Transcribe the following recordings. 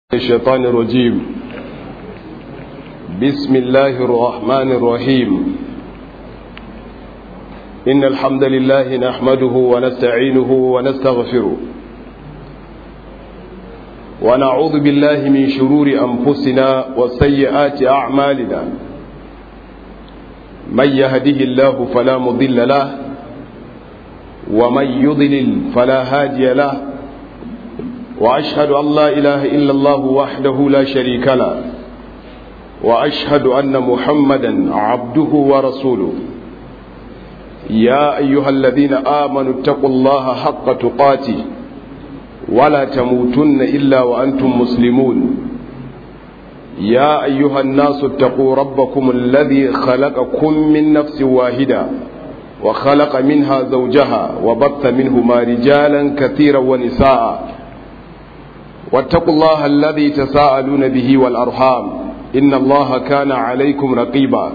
الشيطان الرجيم بسم الله الرحمن الرحيم إن الحمد لله نحمده ونستعينه ونستغفره ونعوذ بالله من شرور أنفسنا وسيئات أعمالنا من يهده الله فلا مضل له ومن يضلل فلا هادي له وأشهد أن لا إله إلا الله وحده لا شريك له وأشهد أن محمدا عبده ورسوله يا أيها الذين آمنوا اتقوا الله حق تقاته ولا تموتن إلا وأنتم مسلمون يا أيها الناس اتقوا ربكم الذي خلقكم من نفس واحدة وخلق منها زوجها وبث منهما رجالا كثيرا ونساء واتقوا الله الذي تساءلون به والأرحام إن الله كان عليكم رقيبا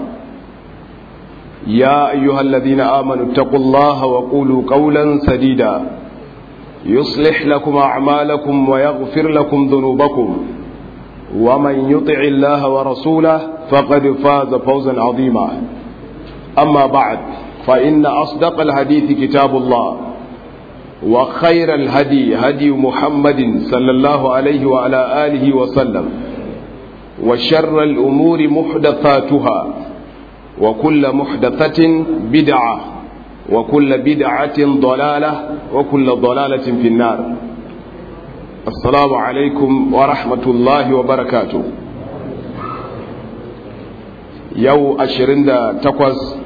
يا أيها الذين آمنوا اتقوا الله وقولوا قولا سديدا يصلح لكم أعمالكم ويغفر لكم ذنوبكم ومن يطع الله ورسوله فقد فاز فوزا عظيما أما بعد فإن أصدق الحديث كتاب الله وخير الهدي هدي محمد صلى الله عليه وعلى آله وسلم وشر الأمور محدثاتها وكل محدثة بدعة وكل بدعة ضلالة وكل ضلالة في النار السلام عليكم ورحمة الله وبركاته يو أشرين تقوز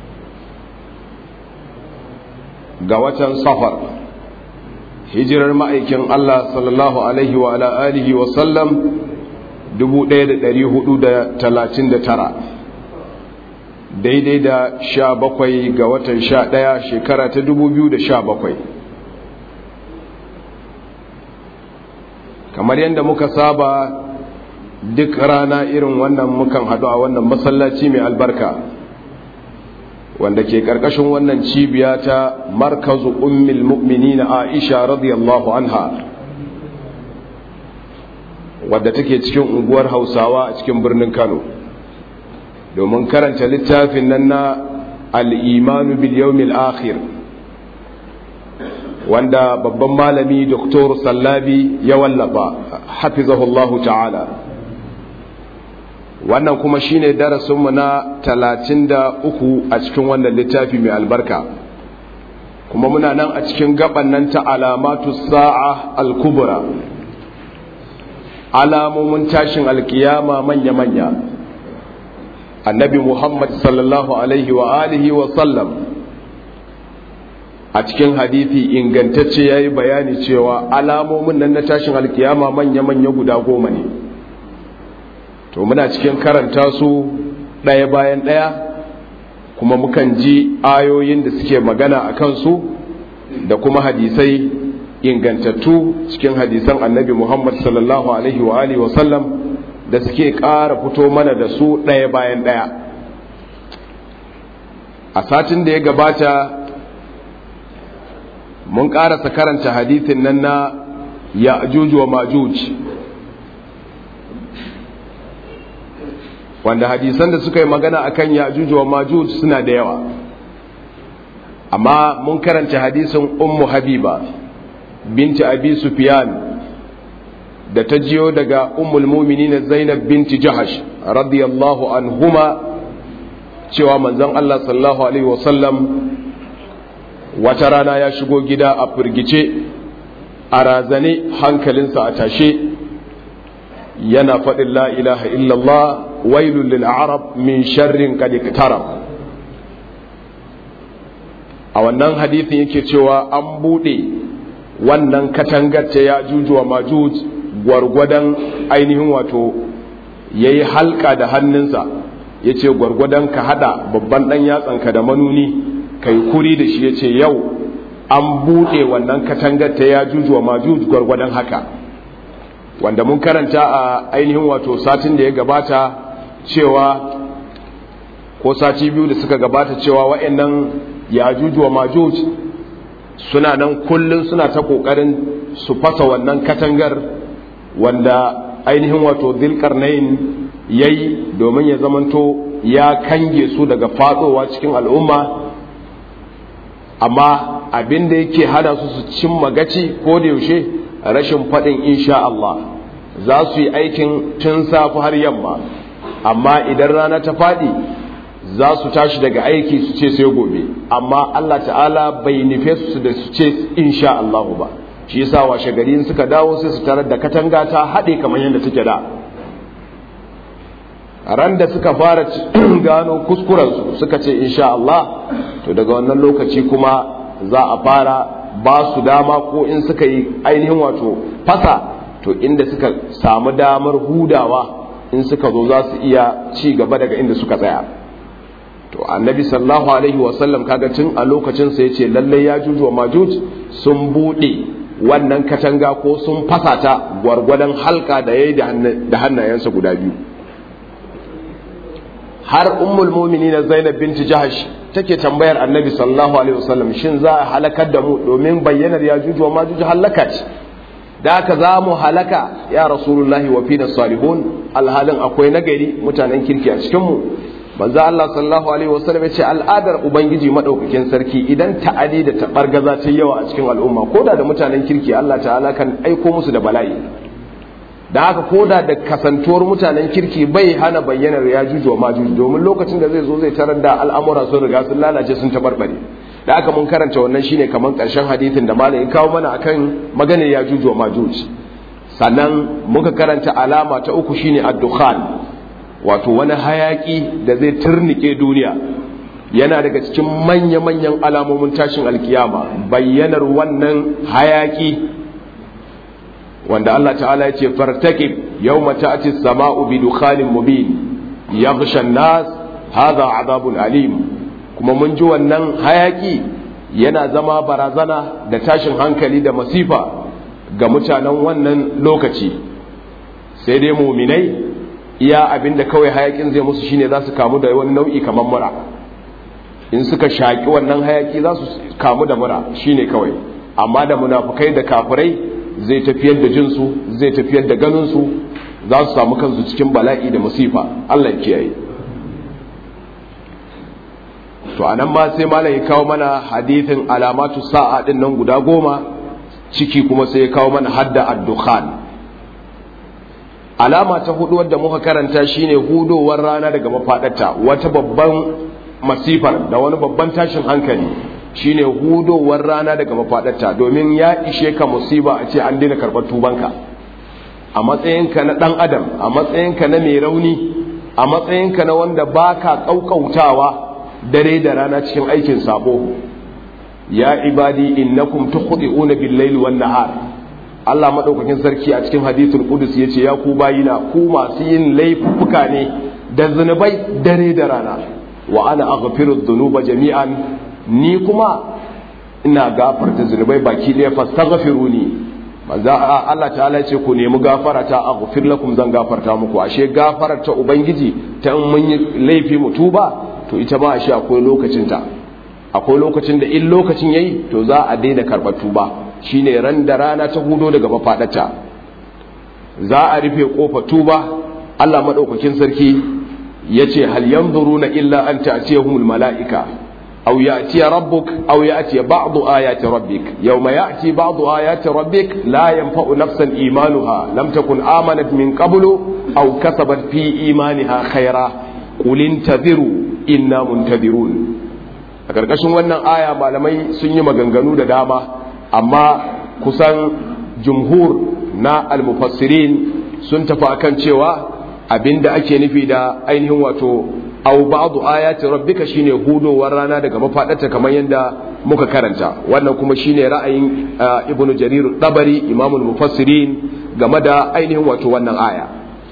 ga watan safar hijirar ma'aikin Allah sallallahu alaihi wa ala alihi wa sallam 1439 daidai da sha bakwai ga watan sha ɗaya shekara ta 2017 kamar yadda muka saba duk rana irin wannan mukan haɗu a wannan masallaci mai albarka wanda ke karkashin wannan cibiya ta markazu ummil mu'minina Aisha radiyallahu anha wadda take cikin unguwar Hausawa a cikin birnin Kano domin karanta littafin nan na al-imanu bil yawmil akhir wanda babban malami Dr. Sallabi ya wallafa hafizahullahu ta'ala wannan kuma shine darasinmu na talatin da uku a cikin wannan littafi mai albarka kuma muna nan a cikin gaban nan ta alamatu sa'a al-kubra alamomin tashin alkiyama manya-manya annabi muhammad sallallahu alaihi wa alihi wa sallam a cikin hadithi ingantacce ya yi bayani cewa alamomin nan na tashin alkiyama manya-manya guda goma ne to muna cikin karanta su ɗaya bayan ɗaya kuma mukan ji ayoyin da suke magana a kansu da kuma hadisai ingantattu cikin hadisan annabi muhammad sallallahu alaihi wa alihi wasallam da suke ƙara fito mana da su ɗaya bayan ɗaya a satin da ya gabata mun ƙarasa karanta hadisin nan na ya wa majuj wanda hadisan da suka yi magana akan yajuj wa majuj suna da yawa amma mun karanta hadisin ummu habiba binti abi sufyan da ta jiyo daga ummul mu'minin zainab binti jahash radiyallahu anhuma cewa manzon Allah sallallahu alaihi wasallam wata rana ya shigo gida a firgice a razane hankalinsa a tashe yana faɗin la ilaha illallah wailul lil arab min sharrin qad iktarab a wannan hadithin yake cewa an bude wannan katangar ta ya juju wa majuj gwargwadon ainihin wato yayi halka da hannunsa yace gwargwadon ka hada babban dan yatsanka da manuni kai kuri da shi yace yau an bude wannan katangar ta ya juju wa majuj gwargwadon haka wanda mun karanta a ainihin wato satin da ya gabata cewa ko sati biyu da suka gabata cewa wa'annan yajuj wa majuj suna nan kullum suna ta kokarin su fasa wannan katangar wanda ainihin wato dhilqarnain yayi domin ya zamanto ya kange su daga fadowa cikin al'umma amma abin da yake hana su su cimma gaci ko da yaushe rashin faɗin insha Allah za su yi aikin tun safi har yamma amma idan rana ta faɗi za su tashi daga aiki su ce sai gobe amma Allah ta'ala bai nufe su da su ce insha Allah ba shi yasa washe gari suka dawo sai su tarar da katanga ta haɗe kamar yadda take da ran da suka fara gano kuskurensu suka ce insha Allah to daga wannan lokaci kuma za a fara ba su dama ko in suka yi ainihin wato fasa to inda suka samu damar hudawa in suka zo za su iya ci gaba daga inda suka tsaya to annabi sallallahu alaihi wasallam kaga tun a lokacin sa yace lalle ya juju wa majuj sun bude wannan katanga ko sun fasa ta gwargwadon halka da yayi da hannayensa guda biyu har ummul mu'minin Zainab binti Jahash take tambayar Annabi sallallahu alaihi wasallam shin za a halakar da mu domin bayyanar ya juju wa majuj halaka ce da haka za mu halaka ya rasulullahi wa fina salihun alhalin akwai nagari mutanen kirki a cikin mu manzo Allah sallallahu alaihi wasallam ya ce al'adar ubangiji madaukakin sarki idan ta'adi da tabargaza ta yawa a cikin al'umma koda da mutanen kirki Allah ta'ala kan aiko musu da bala'i da haka koda da kasantuwar mutanen kirki bai hana bayyanar ya juju wa majuju domin lokacin da zai zo zai tarar da al'amura sun riga sun lalace sun tabarbare da haka mun karanta wannan shine kamar karshen hadithin da malamin kawo mana akan maganar ya juju wa majuju sannan muka karanta alama ta uku shine ad-dukhan wato wani hayaki da zai turnike duniya yana daga cikin manya-manyan alamomin tashin alkiyama bayyanar wannan hayaki wanda Allah ta'ala ya ce fartakib yawma ta'ti as-sama'u bi dukhanin mubin yaghsha an-nas hadha 'adabun alim kuma mun ji wannan hayaki yana zama barazana da tashin hankali da masifa ga mutanen wannan lokaci sai dai muminai iya abinda kawai hayakin zai musu shine za su kamu da wani nau'i kamar mura in suka shaki wannan hayaki za su kamu da mura shine kawai amma da munafukai da kafirai zai tafiyar da jinsu zai tafiyar da ganinsu za su samu kansu cikin bala'i da musifa Allah kiyaye to anan ma sai malam ya kawo mana hadithin alamatu sa'a din nan guda goma ciki kuma sai ya kawo mana hadda ad-dukhan alama ta hudu wadda muka karanta shine hudowar rana daga mafadarta wata babban masifar da wani babban tashin hankali shine hudowar rana daga mafadarta domin ya ishe ka musiba a ce an daina karɓar tubanka a matsayinka na ɗan adam a matsayinka na mai rauni a matsayinka na wanda baka ƙauƙautawa dare da rana cikin aikin sabo ya ibadi innakum tukhdi'una bil-laili wan-nahar Allah madaukakin sarki a cikin hadithul qudus yace ya ku bayina ku masu yin laifuka ne da zunubai dare da rana wa ana aghfiru dhunuba jami'an ni kuma ina gafarta zunubai baki ɗaya fastaghfiruni manzo Allah ta'ala ya ce ku nemi gafara ta aghfir lakum zan gafarta muku ashe gafarar ta ubangiji ta in mun yi laifi mu tuba to ita ba ashe akwai lokacin ta akwai lokacin da in lokacin yayi to za a daina karɓar tuba shine ran da rana ta hudo daga mafaɗata za a rufe kofa tuba Allah madaukakin sarki yace hal yanzuruna illa an ta'tiyahumul mala'ika أو يأتي ربك أو يأتي بعض آيات ربك يوم يأتي بعض آيات ربك لا ينفع نفسا إيمانها لم تكن آمنت من قبل أو كسبت في إيمانها خيرا قل انتظروا إنا منتظرون a ƙarƙashin wannan aya malamai sun yi maganganu da dama amma kusan jumhur na almufassirin sun tafi akan cewa abinda ake nufi da ainihin wato aw ba'du ayati rabbika shine hudowar rana daga mafadarta kamar yadda muka karanta wannan kuma shine ra'ayin ibnu jarir dabari imamul mufassirin game da ainihin wato wannan aya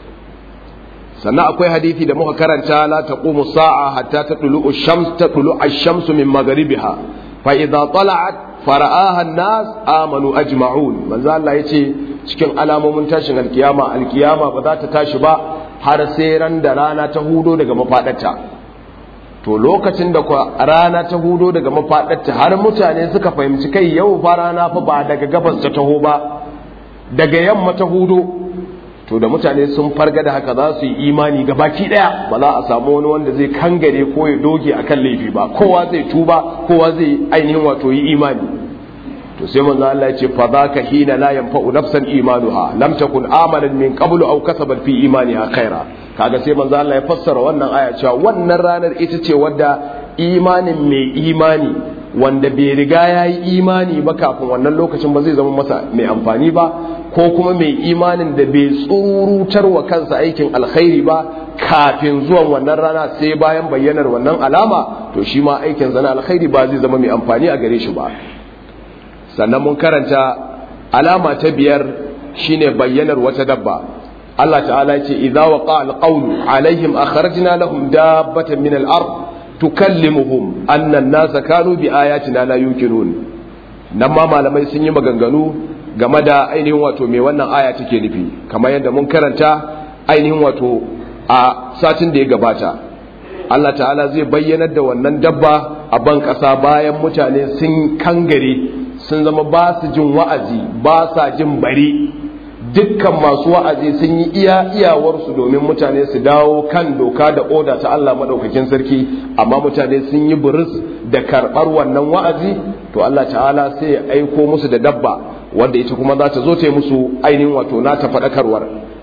sannan akwai hadisi da muka karanta la taqumu sa'a hatta tatlu'u shams tatlu'u ash-shamsu min magharibiha fa idza tala'at fara'aha an-nas amanu ajma'un manzo Allah yace cikin alamomin tashin alkiyama alkiyama ba za ta tashi ba har sai ran da rana ta hudo daga mafadarta to lokacin da rana ta hudo daga mafadarta har mutane suka fahimci kai yau fa rana fa ba daga gabas ta taho ba daga yamma ta hudo to da mutane sun farga da haka za su yi imani ga baki daya ba za a samu wani wanda zai kangare ko ya doge akan laifi ba kowa zai tuba kowa zai ainihin wato yi imani to sai manzo Allah ya ce fa zaka hina la yanfa'u nafsan imanuha lam takun amalan min qablu aw kasabat fi imaniha khaira kaga sai manzo Allah ya fassara wannan aya cewa wannan ranar ita ce wadda imanin mai imani wanda bai riga ya yi imani ba kafin wannan lokacin ba zai zama masa mai amfani ba ko kuma mai imanin da bai tsurutar wa kansa aikin alkhairi ba kafin zuwan wannan rana sai bayan bayyanar wannan alama to shi ma aikin zana alkhairi ba zai zama mai amfani a gare shi ba sannan mun karanta alama ta biyar shine bayyanar wata dabba Allah ta'ala ya ce idza waqa alqawlu alaihim akhrajna lahum dabbatan min al-ard tukallimuhum anna an-nasa kanu bi ayatina la yuqinun nan ma malamai sun yi maganganu game da ainihin wato me wannan aya take nufi kamar yadda mun karanta ainihin wato a satin da ya gabata Allah ta'ala zai bayyanar da wannan dabba a ban ƙasa bayan mutane sun kangare sun zama ba su jin wa'azi ba sa jin bari dukkan masu wa'azi sun yi iya iyawarsu domin mutane su dawo kan doka da oda ta Allah maɗaukakin sarki amma mutane sun yi buris da karɓar wannan wa'azi to Allah ta'ala sai ya aiko musu da dabba wanda ita kuma za ta zo ta yi musu ainihin wato na ta faɗakarwar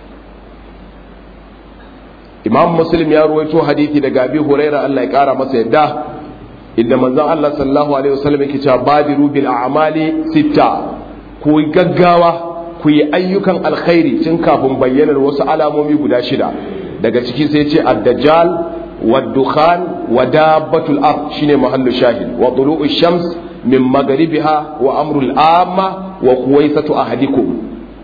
imam muslim ya ruwaito hadithi daga abi huraira Allah ya ƙara masa yadda inda manzon Allah sallallahu alaihi wasallam yake cewa badiru bil a'mali sitta ku gaggawa ku yi ayyukan alkhairi tun kafin bayyanar wasu alamomi guda shida daga ciki sai ce ad-dajjal wad-dukhan wa dabbatul ard shine mahallu shahid wa tulu'ush shams min magharibiha wa amrul amma wa kuwaisatu ahadikum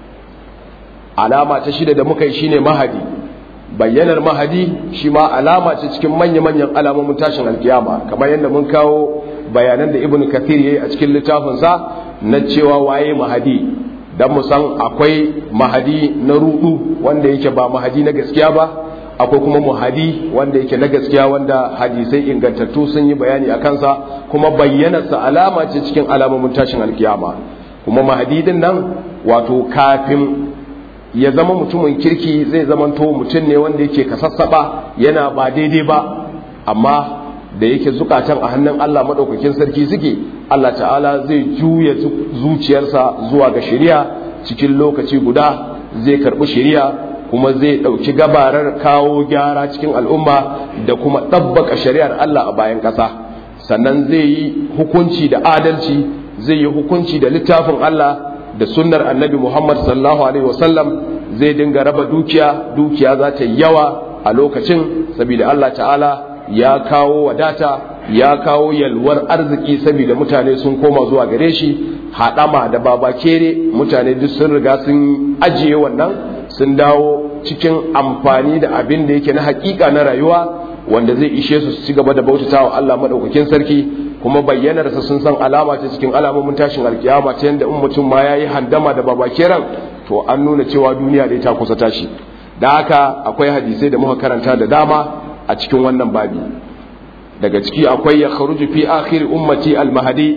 alama ta shida da muka yi shine mahadi bayyanar mahadi shi ma alama ce cikin manya-manyan alamomin tashin alkiyama kamar yadda mun kawo bayanan da ibn kathir yayi a cikin littafinsa na cewa waye mahadi dan mu san akwai mahadi na rudu wanda yake ba mahadi na gaskiya ba akwai kuma muhadi wanda yake na gaskiya wanda hadisai ingantattu sun yi bayani a kansa kuma bayyanarsa alama ce cikin alamomin tashin alkiyama kuma mahadi din nan wato kafin ya zama mutumin kirki zai zamanto mutum ne wanda yake kasassaba yana ba daidai ba amma da yake zukatan a hannun Allah madaukakin sarki suke Allah ta'ala zai juya zuciyarsa zuwa ga shari'a cikin lokaci guda zai karbi shari'a kuma zai ɗauki gabarar kawo gyara cikin al'umma da kuma ɗabbaka shari'ar Allah a bayan ƙasa sannan zai yi hukunci da adalci zai yi hukunci da littafin Allah da sunnar annabi Muhammad sallallahu alaihi wasallam zai dinga raba dukiya dukiya za ta yawa a lokacin saboda Allah ta'ala ya kawo wadata ya kawo yalwar arziki saboda mutane sun koma zuwa gare shi haɗama da babakere mutane duk sun riga sun ajiye wannan sun dawo cikin amfani da abin da yake na hakika na rayuwa wanda zai ishe su su ci gaba da bautatawa Allah madaukakin sarki kuma bayyanarsa sun san alama ce cikin alamomin tashin alkiyama ta yadda in mutum ma ya yi handama da babakeran to an nuna cewa duniya dai ta kusa tashi da haka akwai hadisai da muka karanta da dama a cikin wannan babi daga ciki akwai ya kharuju fi akhir ummati al-mahdi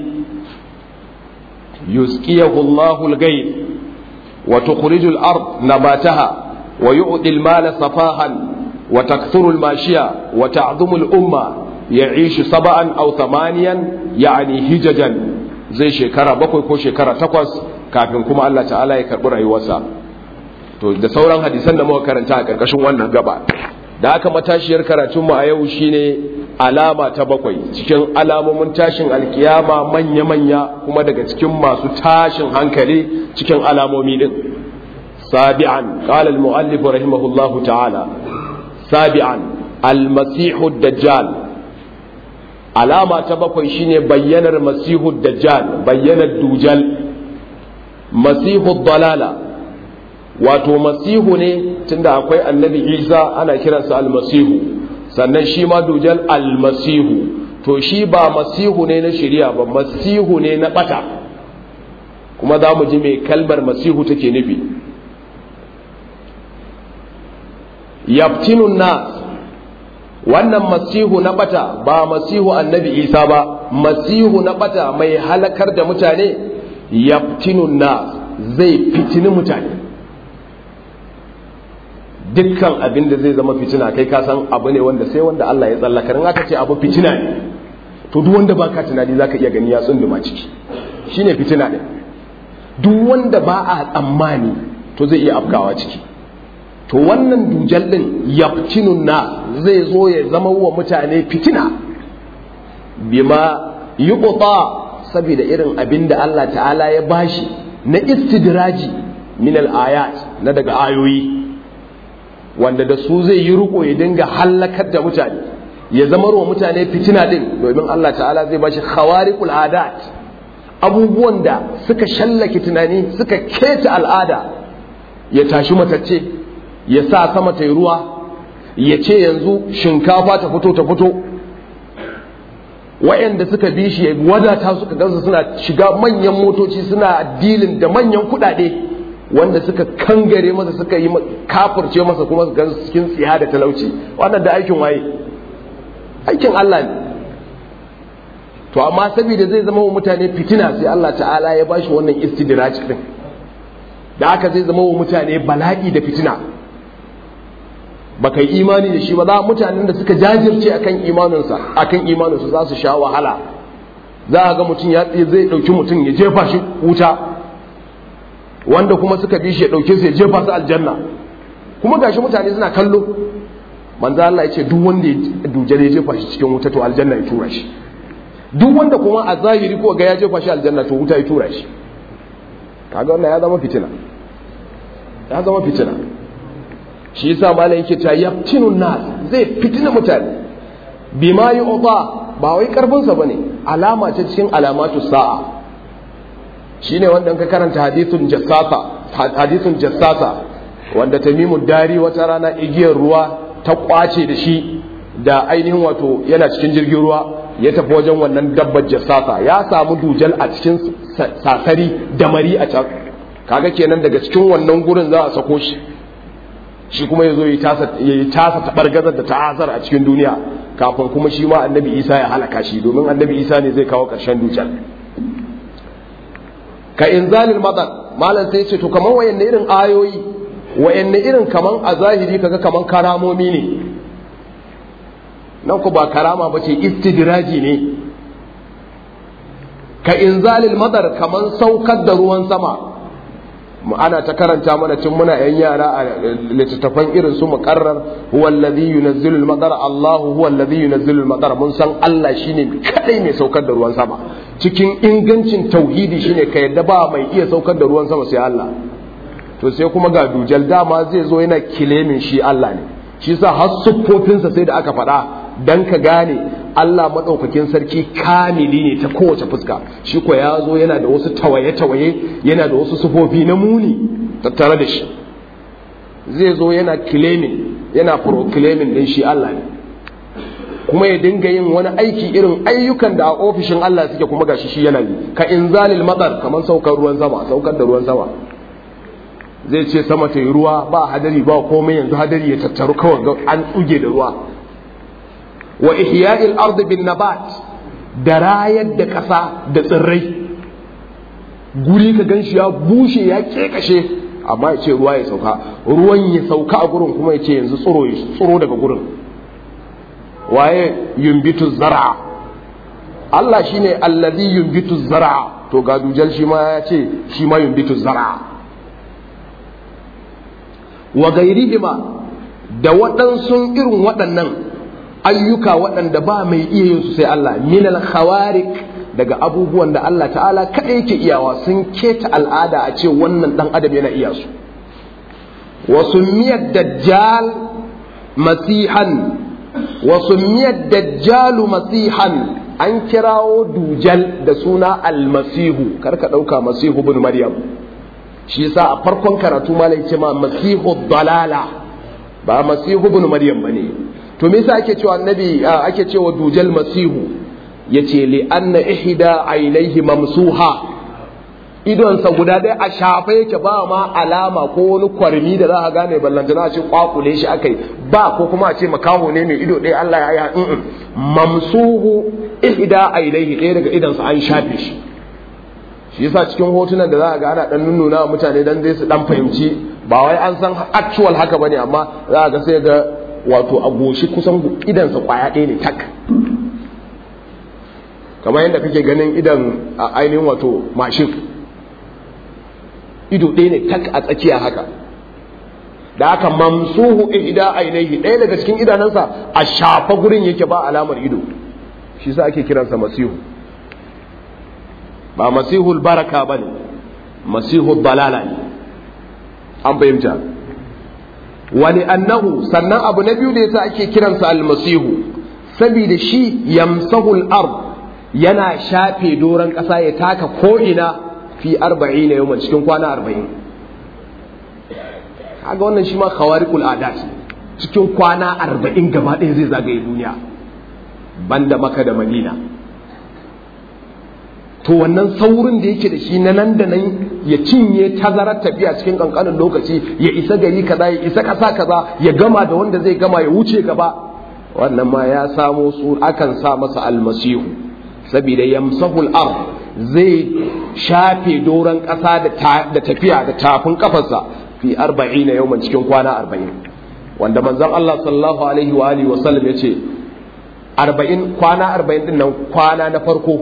yusqiyahu Allahu al-ghayb wa tukhriju al-ard nabataha wa yu'ti al-mala safahan wa takthuru al-mashiya wa ta'dhumu al-umma يعيش سبعا أو ثمانيا يعني هججا زي شكرا بكوي كو شكرا تقوس kafin kuma Allah ta'ala ya karɓi rayuwarsa to da sauran hadisan da muka karanta a ƙarƙashin wannan gaba da aka matashiyar karatun mu a yau shine alama ta bakwai cikin alamomin tashin alkiyama manya-manya kuma daga cikin masu tashin hankali cikin alamomi din sabi'an qala al-mu'allif rahimahullahu ta'ala sabi'an al-masihu dajjal alama ta bakwai shine bayyanar masihu dajjal bayyanar dujal masihu dalala wato masihu ne tunda akwai annabi isa ana kiransa almasihu sannan shi ma dujal almasihu to shi ba masihu ne na shari'a ba masihu ne na bata kuma za mu ji mai kalmar masihu take nufi yaftinun nas wannan masihu na bata ba masihu annabi isa ba masihu na bata mai halakar da mutane yaftinun na zai fitini mutane dukkan abin da zai zama fitina kai ka san abu ne wanda sai wanda Allah ya tsallaka in aka ce abu fitina ne to duk wanda baka tunani zaka iya gani ya tsunduma ciki shine fitina ne duk wanda ba a tsammani to zai iya afkawa ciki to wannan dujal din yaftinun na zai zo ya zama wa mutane fitina bima yuqta saboda irin abin da Allah ta'ala ya bashi na istidraji min al-ayat na daga ayoyi wanda da su zai yi riko ya dinga hallakar da mutane ya zama wa mutane fitina din domin Allah ta'ala zai bashi khawariqul adat abubuwan da suka shallake tunani suka keta al'ada ya tashi matacce ya sa sama ta ruwa ya ce yanzu shinkafa ta fito ta fito wa'anda suka bi shi ya wadata suka gansu suna shiga manyan motoci suna dilin da manyan kuɗaɗe wanda suka kangare masa suka yi kafirce masa kuma su gansu cikin tsiya da talauci wannan da aikin waye aikin Allah ne to amma saboda zai zama wa mutane fitina sai Allah ta'ala ya bashi wannan istidraj din da haka zai zama wa mutane bala'i da fitina baka yi imani da shi ba za mutanen da suka jajirce akan imaninsa akan imaninsa za su sha wahala za a ga mutum ya zai dauki mutum ya jefa shi wuta wanda kuma suka bi shi ya dauke su ya jefa su aljanna kuma gashi mutane suna kallo manzo Allah ya ce duk wanda ya duje ya jefa shi cikin wuta to aljanna ya tura shi duk wanda kuma a zahiri ko ga ya jefa shi aljanna to wuta ya tura shi kaga wannan ya zama fitina ya zama fitina shi yasa malam yake cewa yaftinun nas zai fitina mutane bima yu'ta ba wai karfin sa bane alama ta cikin alamatu sa'a shine wanda ka karanta hadithun jassasa hadithun jassasa wanda tamimu dari wata rana igiyar ruwa ta kwace da shi da ainihin wato yana cikin jirgin ruwa ya tafi wajen wannan dabbar jassasa ya samu dujal a cikin sasari da mari a can kaga kenan daga cikin wannan gurin za a sako shi shi kuma ya zo ya yi tasa taɓargazar da ta'azar a cikin duniya kafin kuma shi ma annabi isa ya halaka shi domin annabi isa ne zai kawo ƙarshen dujal ka inzalil madar malam sai ce to kaman wayanne irin ayoyi wayanne irin kaman a zahiri kaga kaman karamomi ne nan ku ba karama ba ce istidraji ne ka inzalil madar kaman saukar da ruwan sama ana ta karanta mana tun muna yan yara a littattafan irin su muqarrar huwa alladhi yunazzilu al-madar Allahu huwa alladhi yunazzilu al-madar mun san Allah shine kadai mai saukar da ruwan sama cikin ingancin tauhidi shine ka yadda ba mai iya saukar da ruwan sama sai Allah to sai kuma ga dujal dama zai zo yana kilemin shi Allah ne shi yasa har siffofinsa sai da aka faɗa dan ka gane Allah maɗaukakin sarki kamili ne ta kowace fuska shi ko ya zo yana da wasu tawaye-tawaye yana da wasu sufofi na muni tattare da shi zai zo yana claiming yana proclaiming din shi Allah ne kuma ya dinga yin wani aiki irin ayyukan da a ofishin Allah suke kuma gashi shi yana yi ka inzalil matsar kamar saukar ruwan sama saukar da ruwan sama zai ce sama ta yi ruwa ba hadari ba komai yanzu hadari ya tattaru kawai an tsuge da ruwa wa ihya'il ard bin nabat da rayar da ƙasa da tsirrai guri ka ganshi ya bushe ya kekashe amma ya ce ruwa ya sauka ruwan ya sauka a gurin kuma ya ce yanzu tsiro ya tsiro daga gurin waye yumbitu zar'a Allah shine allazi yumbitu zar'a to ga dujal shi ma ya ce shi ma yumbitu zar'a wa gairihima da waɗansu irin waɗannan ayyuka waɗanda ba mai iya yin su sai Allah minal khawarik daga abubuwan da Allah ta'ala kaɗai yake iyawa sun keta al'ada a ce wannan ɗan adam yana iya su wasu miyar dajjal masihan wasu miyar dajjalu masihan an kirawo dujal da suna almasihu karka ɗauka masihu bin maryam shi yasa a farkon karatu malai ce ma masihu dalala ba masihu bin maryam bane to me yasa ake cewa annabi ake cewa dujal masihu yace li anna ihda aynaihi mamsuha idonsa guda ɗaya a shafa yake ba ma alama ko wani kwarmi da za a gane ballantana a ce kwakule shi akai ba ko kuma a ce makaho ne mai ido ɗaya Allah ya yi mamsuhu ihda aynaihi ɗaya daga idonsa an shafe shi shi yasa cikin hotunan da za a ga ana dan nunnuna wa mutane dan dai su dan fahimci ba wai an san actual haka bane amma za a ga sai ga wato a goshi kusan idansa kwaya ɗaya ne tak kamar yadda kake ganin idan a ainihin wato mashin ido ɗaya ne tak a tsakiya haka da aka mamsuhu ihda ainihi ɗaya daga cikin idanunsa a shafa gurin yake ba alamar ido shi sa ake kiransa masihu ba masihul baraka ba ne masihul balala ne an fahimta wani annahu sannan abu na biyu da yasa ake kiransa almasihu saboda shi yamsahul ard yana shafe doron ƙasa ya taka ko'ina fi arba'in na yawon cikin kwana arba'in kaga wannan shi ma khawariqul adat cikin kwana arba'in gaba ɗaya zai zagaye duniya banda maka da madina to wannan saurin da yake da shi na nan da nan ya cinye tazarar tafiya cikin kankanin lokaci ya isa gari kaza ya isa ƙasa kaza ya gama da wanda zai gama ya wuce gaba wannan ma ya samo su akan sa masa almasihu saboda yamsahul ard zai shafe doron ƙasa da tafiya da tafin kafarsa fi arba'ina yawman cikin kwana arba'in wanda manzon Allah sallallahu alaihi wa alihi wa sallam yace arba'in kwana arba'in din nan kwana na farko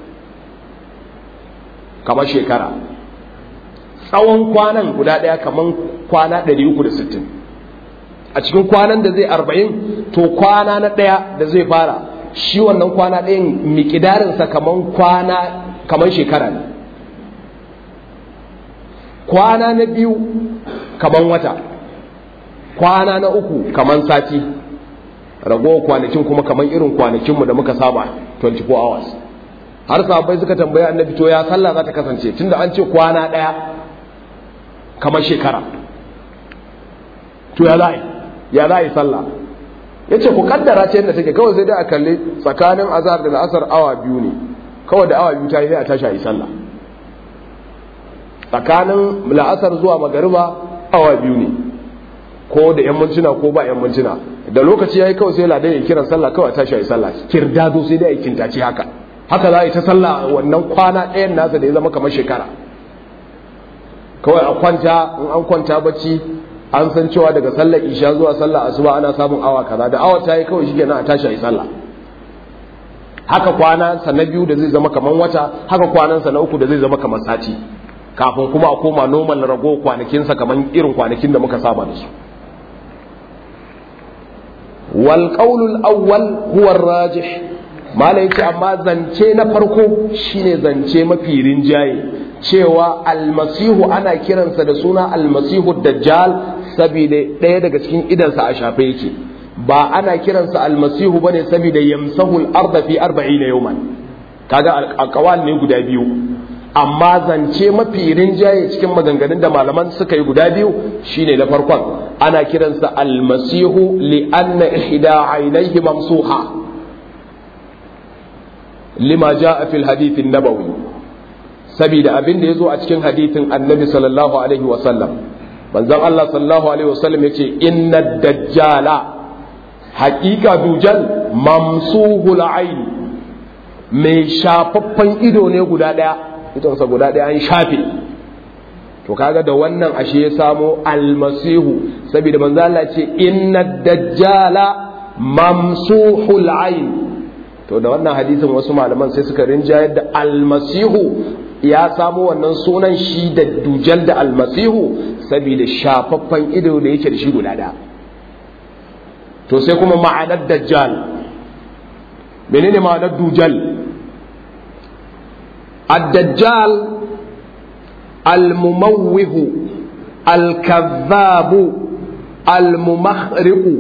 kamar shekara tsawon kwanan guda ɗaya kamar kwana 360 a cikin kwanan da zai arba'in to kwana na ɗaya da zai fara shi wannan kwana ɗayan mikidarinsa kamar kwana kamar shekara ne kwana na biyu kamar wata kwana na uku kamar sati ragowar kwanakin kuma kamar irin kwanakinmu da muka saba 24 hours har sahabbai suka tambaya annabi to ya sallah za ta kasance tunda an ce kwana ɗaya kamar shekara to ya za'i ya za'i sallah ya ce ku kaddara ce yadda take kawai sai dai a kalli tsakanin azhar da la'asar awa biyu ne kawai da awa biyu ta yi sai a tashi a yi sallah tsakanin la'asar zuwa magariba awa biyu ne ko da yan mintuna ko ba yan mintuna da lokaci ya yi kawai sai ladan ya kiran sallah kawai a tashi a yi sallah kirdado sai dai a yi kintace haka haka za a yi ta sallah wannan kwana ɗayan nasa da ya zama kamar shekara kawai a kwanta in an kwanta bacci an san cewa daga sallar isha zuwa sallar asuba ana samun awa kaza da awa ta yi kawai shi kenan a tashi a yi sallah haka kwana sa na biyu da zai zama kamar wata haka kwanan sa na uku da zai zama kamar sati kafin kuma a koma normal rago kwanakinsa kamar irin kwanakin da muka saba da su wal qawlul awwal huwa rajih malai ce amma zance na farko shine zance mafi rinjaye cewa almasihu ana kiransa da suna almasihu dajjal saboda ɗaya daga cikin idansa a shafe yake ba ana kiransa almasihu bane saboda yamsahu al-ardha fi 40 yawman kaga alqawal ne guda biyu amma zance mafi rinjaye cikin maganganun da malaman suka yi guda biyu shine na farkon ana kiransa almasihu li anna ihda aynayhi mamsuha lima jaa fil hadith an-nabawi saboda abin da yazo a cikin hadithin annabi sallallahu alaihi wa sallam manzon Allah sallallahu alaihi wa sallam yace inna dajjala haqiqa dujal mamsuhul ayn mai shafaffen ido ne guda daya idonsa guda daya an shafe to kaga da wannan ashe ya samo almasihu saboda manzo Allah ce inna dajjala mamsuhul ayn to da wannan hadisin wasu malaman sai suka rinjayar da almasihu ya samo wannan sunan shi da dujal da almasihu saboda shafaffen ido da yake da shi guda daya to sai kuma ma'anar dajjal menene ma'anar dujal الدجال المموه الكذاب الممخرق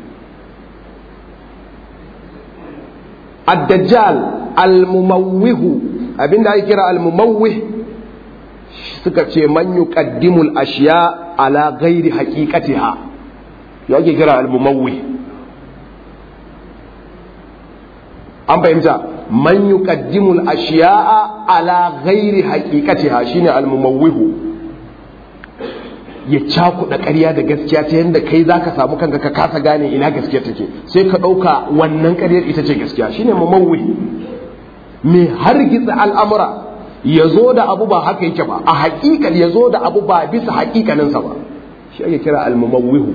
الدجال المموه abin da ake kira almumawwih suka ce man yuqaddimul ashiya ala ghairi haqiqatiha ya ake kira almumawwih an fahimta man yuqaddimul ashiya'a ala ghairi haqiqatiha shine almumawwihu ya cakuɗa ƙarya da gaskiya ta yadda kai zaka samu kanka ka kasa gane ina gaskiya take sai ka ɗauka wannan ƙaryar ita ce gaskiya shine mumawwih mai hargitsa al'amura ya zo da abu ba haka yake ba a haƙiƙan ya zo da abu ba bisa haƙiƙaninsa ba shi ake kira almumawwihu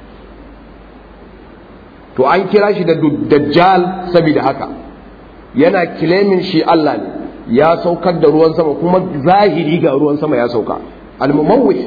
to an kira shi da dajjal saboda haka yana kilemin shi Allah ne ya saukar da ruwan sama kuma zahiri ga ruwan sama ya sauka almumawwih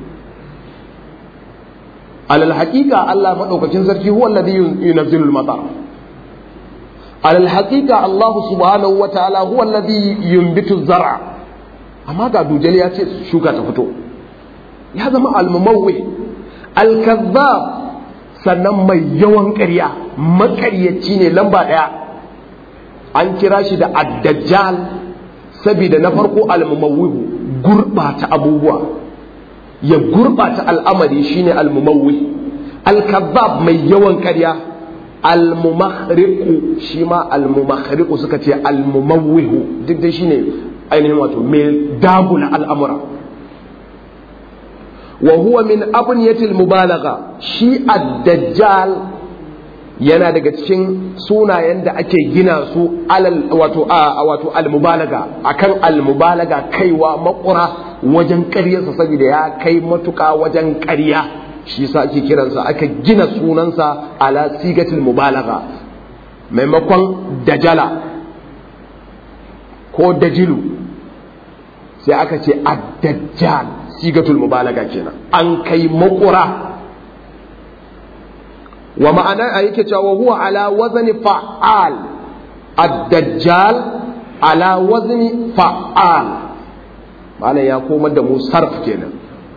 alal haqiqa Allah madaukakin sarki huwa alladhi yunzilu al-matar alal haqiqa Allah subhanahu wa ta'ala huwa alladhi yunbitu az-zar'a amma ga dujal ya ce shuka ta fito ya zama almumawwih al-kazzab sannan mai yawan ƙarya maƙaryaci ne lamba ɗaya an kira shi da addajjal saboda na farko almumawwihu gurɓata abubuwa ya gurɓata al'amari shine almumawwi alkazzab mai yawan ƙarya almumakhriqu shi ma almumakhriqu suka ce almumawwihu duk da shine ainihin wato mai dagula al'amura wa huwa min abniyatil mubalagha shi ad-dajjal yana daga cikin sunayen da ake gina su alal wato a wato al-mubalaga akan al-mubalaga kaiwa makura wajen ƙaryarsa saboda ya kai matuƙa wajen ƙarya shi yasa ake kiransa aka gina sunansa ala sigatil mubalaga maimakon dajala ko dajilu sai aka ce ad-dajjal sigatul mubalaga kenan an kai makura wa ma'ana a yake cewa huwa ala wazni fa'al ad-dajjal ala wazni fa'al malam ya komar da mu sarf kenan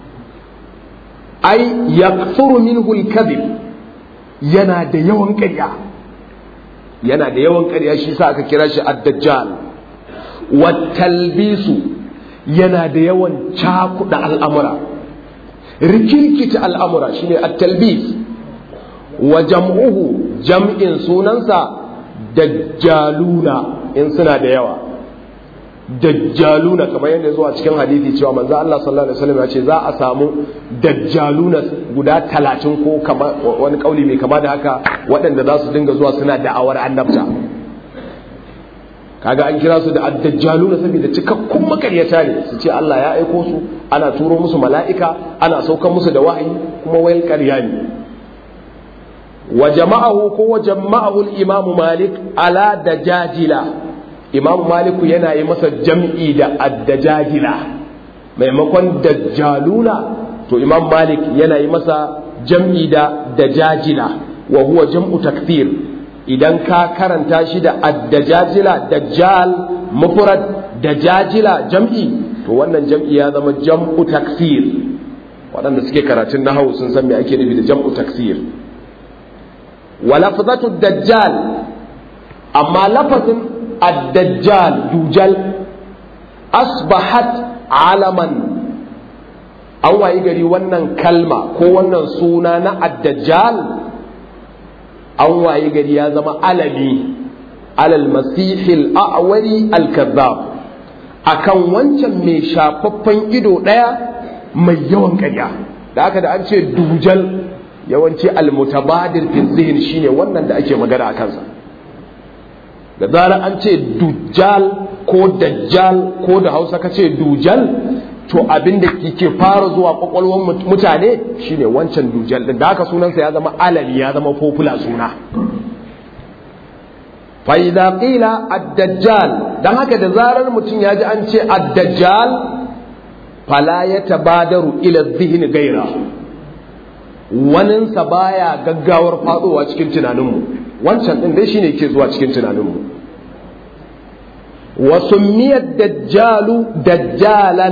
ai yakthuru minhu al-kadhib yana da yawan ƙarya yana da yawan ƙarya shi sa aka kira shi ad-dajjal wa talbisu yana da yawan cakuɗa al'amura rikirkita al'amura shine at-talbis wa jam'uhu jam'in sunansa dajjaluna in suna da yawa dajjaluna kamar yadda zuwa cikin hadithi cewa manzo Allah sallallahu alaihi wasallam ya ce za a samu dajjaluna guda talatin ko wani kauli mai kama da haka waɗanda za su dinga zuwa suna da'awar annabta kaga an kira su da addajjaluna saboda cikakkun makaryata ne su ce Allah ya aiko su ana turo musu mala'ika ana saukar musu da wahayi kuma wayar ƙarya ne wa jama'ahu ko wa jama'ahu al-imam malik ala dajajila imam maliku yana yi masa jam'i da addajajila maimakon dajjaluna to imam malik yana yi masa jam'i da dajajila wa huwa jam'u takfir idan ka karanta shi da addajajila dajjal mufrad dajajila jam'i to wannan jam'i ya zama jam'u taksir waɗanda suke karatun nahawu sun san me ake nufi da jam'u taksir wa lafzatu dajjal amma lafazin addajjal dujal asbahat alaman an wayi gari wannan kalma ko wannan suna na addajjal an waye gari ya zama alami alal masihil a'wari al-kazzab akan wancan mai shafaffen ido daya mai yawan ƙarya da haka da an ce dujal yawanci al-mutabadir fi zihin shine wannan da ake magana a kansa da zarar an ce dujal ko dajjal ko da hausa ka ce dujal to abin da ke fara zuwa kwakwalwar mutane shine wancan dujal din da haka sunansa ya zama alali ya zama popular suna fa idza qila ad-dajjal dan haka da zarar mutum ya ji an ce ad-dajjal fala yatabadaru ila dhihni gaira waninsa baya gaggawar fadowa cikin tunaninmu wancan din dai shine ke zuwa cikin tunaninmu wa summiyad dajjalu dajjalan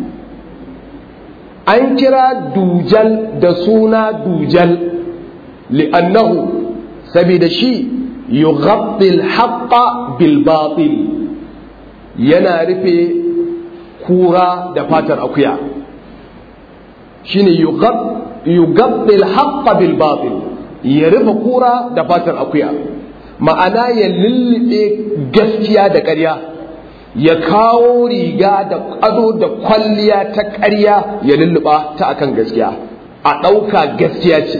an kira dujal da suna dujal li'annahu saboda shi yughatti al-haqqa bil batil yana rufe kura da fatar akuya shine yughatti al-haqqa bil batil ya rufe kura da fatar akuya ma'ana ya lullube gaskiya da ƙarya ya kawo riga da ƙado da kwalliya ta ƙarya ya lulluɓa ta akan gaskiya a ɗauka gaskiya ce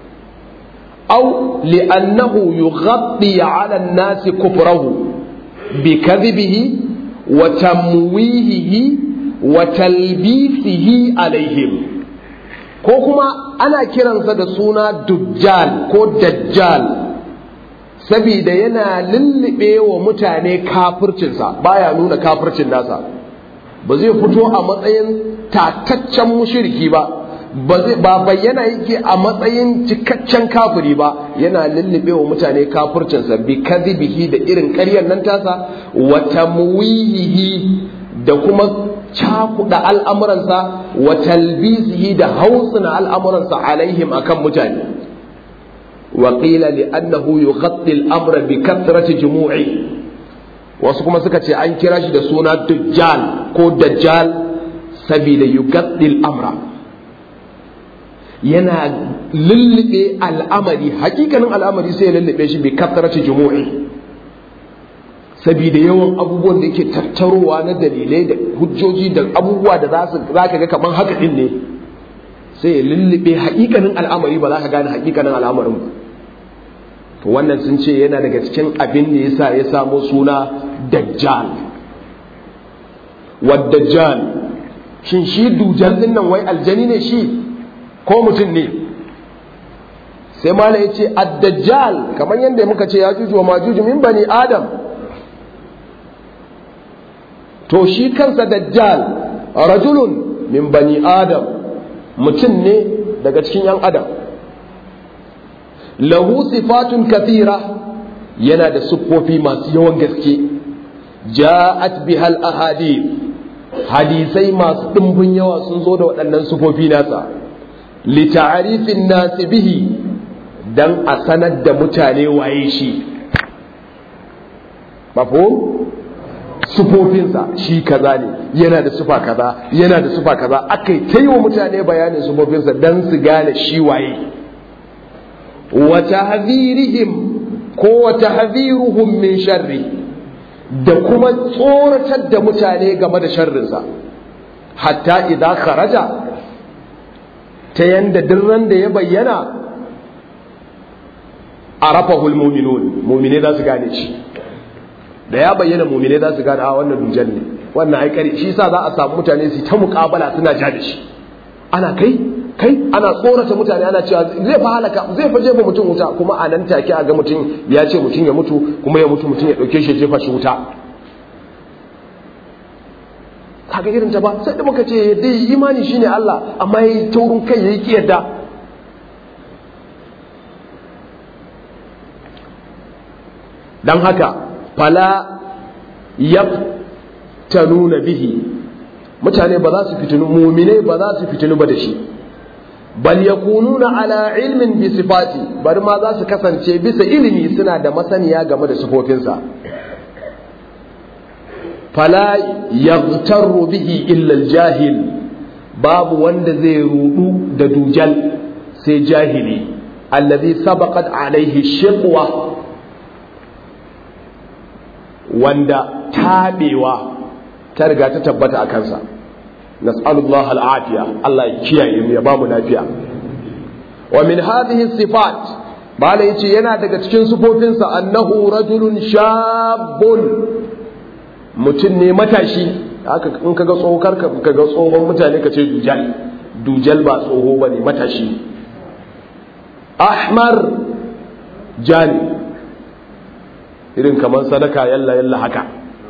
au li'annahu yughatti 'ala an-nasi kufrahu bi kadhibihi wa tamwihihi wa talbisihi alaihim ko kuma ana kiransa da suna dujjal ko dajjal saboda yana lullube wa mutane kafircinsa baya nuna kafircin nasa ba zai fito a matsayin tataccen mushiriki ba ba bayyana yake a matsayin cikakken kafiri ba yana lullube wa mutane kafircinsa bi kadhibihi da irin ƙaryar nan tasa wa tamwihihi da kuma cakuɗa al'amuransa wa talbisihi da hausuna al'amuransa alaihim akan mutane wa qila li annahu yughatti al-amra bi kathrati jumu'i wasu kuma suka ce an kira shi da suna dajjal ko dajjal saboda yughatti al-amra yana lullube al'amari hakikanin al'amari sai ya lullube shi bi kathrati jumu'i saboda yawan abubuwan da yake tattarowa na dalilai da hujjoji da abubuwa da za su za ka ga kamar haka din ne sai ya lullube hakikanin al'amari ba za ka gane hakikanin al'amarin ba to wannan sun ce yana daga cikin abin da yasa ya samo suna dajjal wa dajjal shin shi dujal din nan wai aljani ne shi ko mutum ne sai mala ya ce ad-dajjal kamar yadda muka ce ya juju wa majuju min bani adam to shi kansa dajjal rajulun min bani adam mutum ne daga cikin yan adam lahu sifatun kathira yana da siffofi masu yawan gaske ja'at bihal ahadith hadisai masu ɗimbin yawa sun zo da waɗannan siffofi nasa li ta'rifin nasi bihi dan a sanar da mutane waye shi mafhum sufofinsa shi kaza ne yana da sufa kaza yana da sufa kaza aka yi ta yi wa mutane bayanin sufofinsa don su gane shi waye wa tahzirihim ko wa tahziruhum min sharri da kuma tsoratar da mutane game da sharrinsa hatta idan kharaja ta yanda dirran da ya bayyana arafahul mu'minun mu'mine za su gane shi da ya bayyana mumine za su gane a wannan dujan ne wannan aikari shi sa za a samu mutane su ta muƙabala suna ja da shi ana kai kai ana tsorata mutane ana cewa zai fa halaka zai fa jefa mutum wuta kuma a nan take a ga mutum ya ce mutum ya mutu kuma ya mutu mutum ya ɗauke shi ya jefa shi wuta kaga irin ta ba sai da muka ce dai imani shine Allah amma yayi taurin kai yayi kiyarda dan haka fala yaftanuna bihi mutane ba za su fitinu mu'mine ba za su fitinu ba da shi bal yakununa ala ilmin bi sifati bari ma za su kasance bisa ilimi suna da masaniya game da sifofinsa fala yaghtarru bihi illa jahil babu wanda zai rudu da dujal sai jahili allazi sabaqat alaihi shiqwa wanda taɓewa ta riga ta tabbata a kansa nas'alullah al'afiya Allah ya kiyaye mu ya bamu lafiya wa min hadhihi sifat bala yace yana daga cikin sifofinsa annahu rajulun shabun mutum ne matashi haka in kaga tsohon ka kaga tsohon mutane ka ce dujal dujal ba tsoho bane matashi ahmar jani irin kamar sadaka yalla yalla haka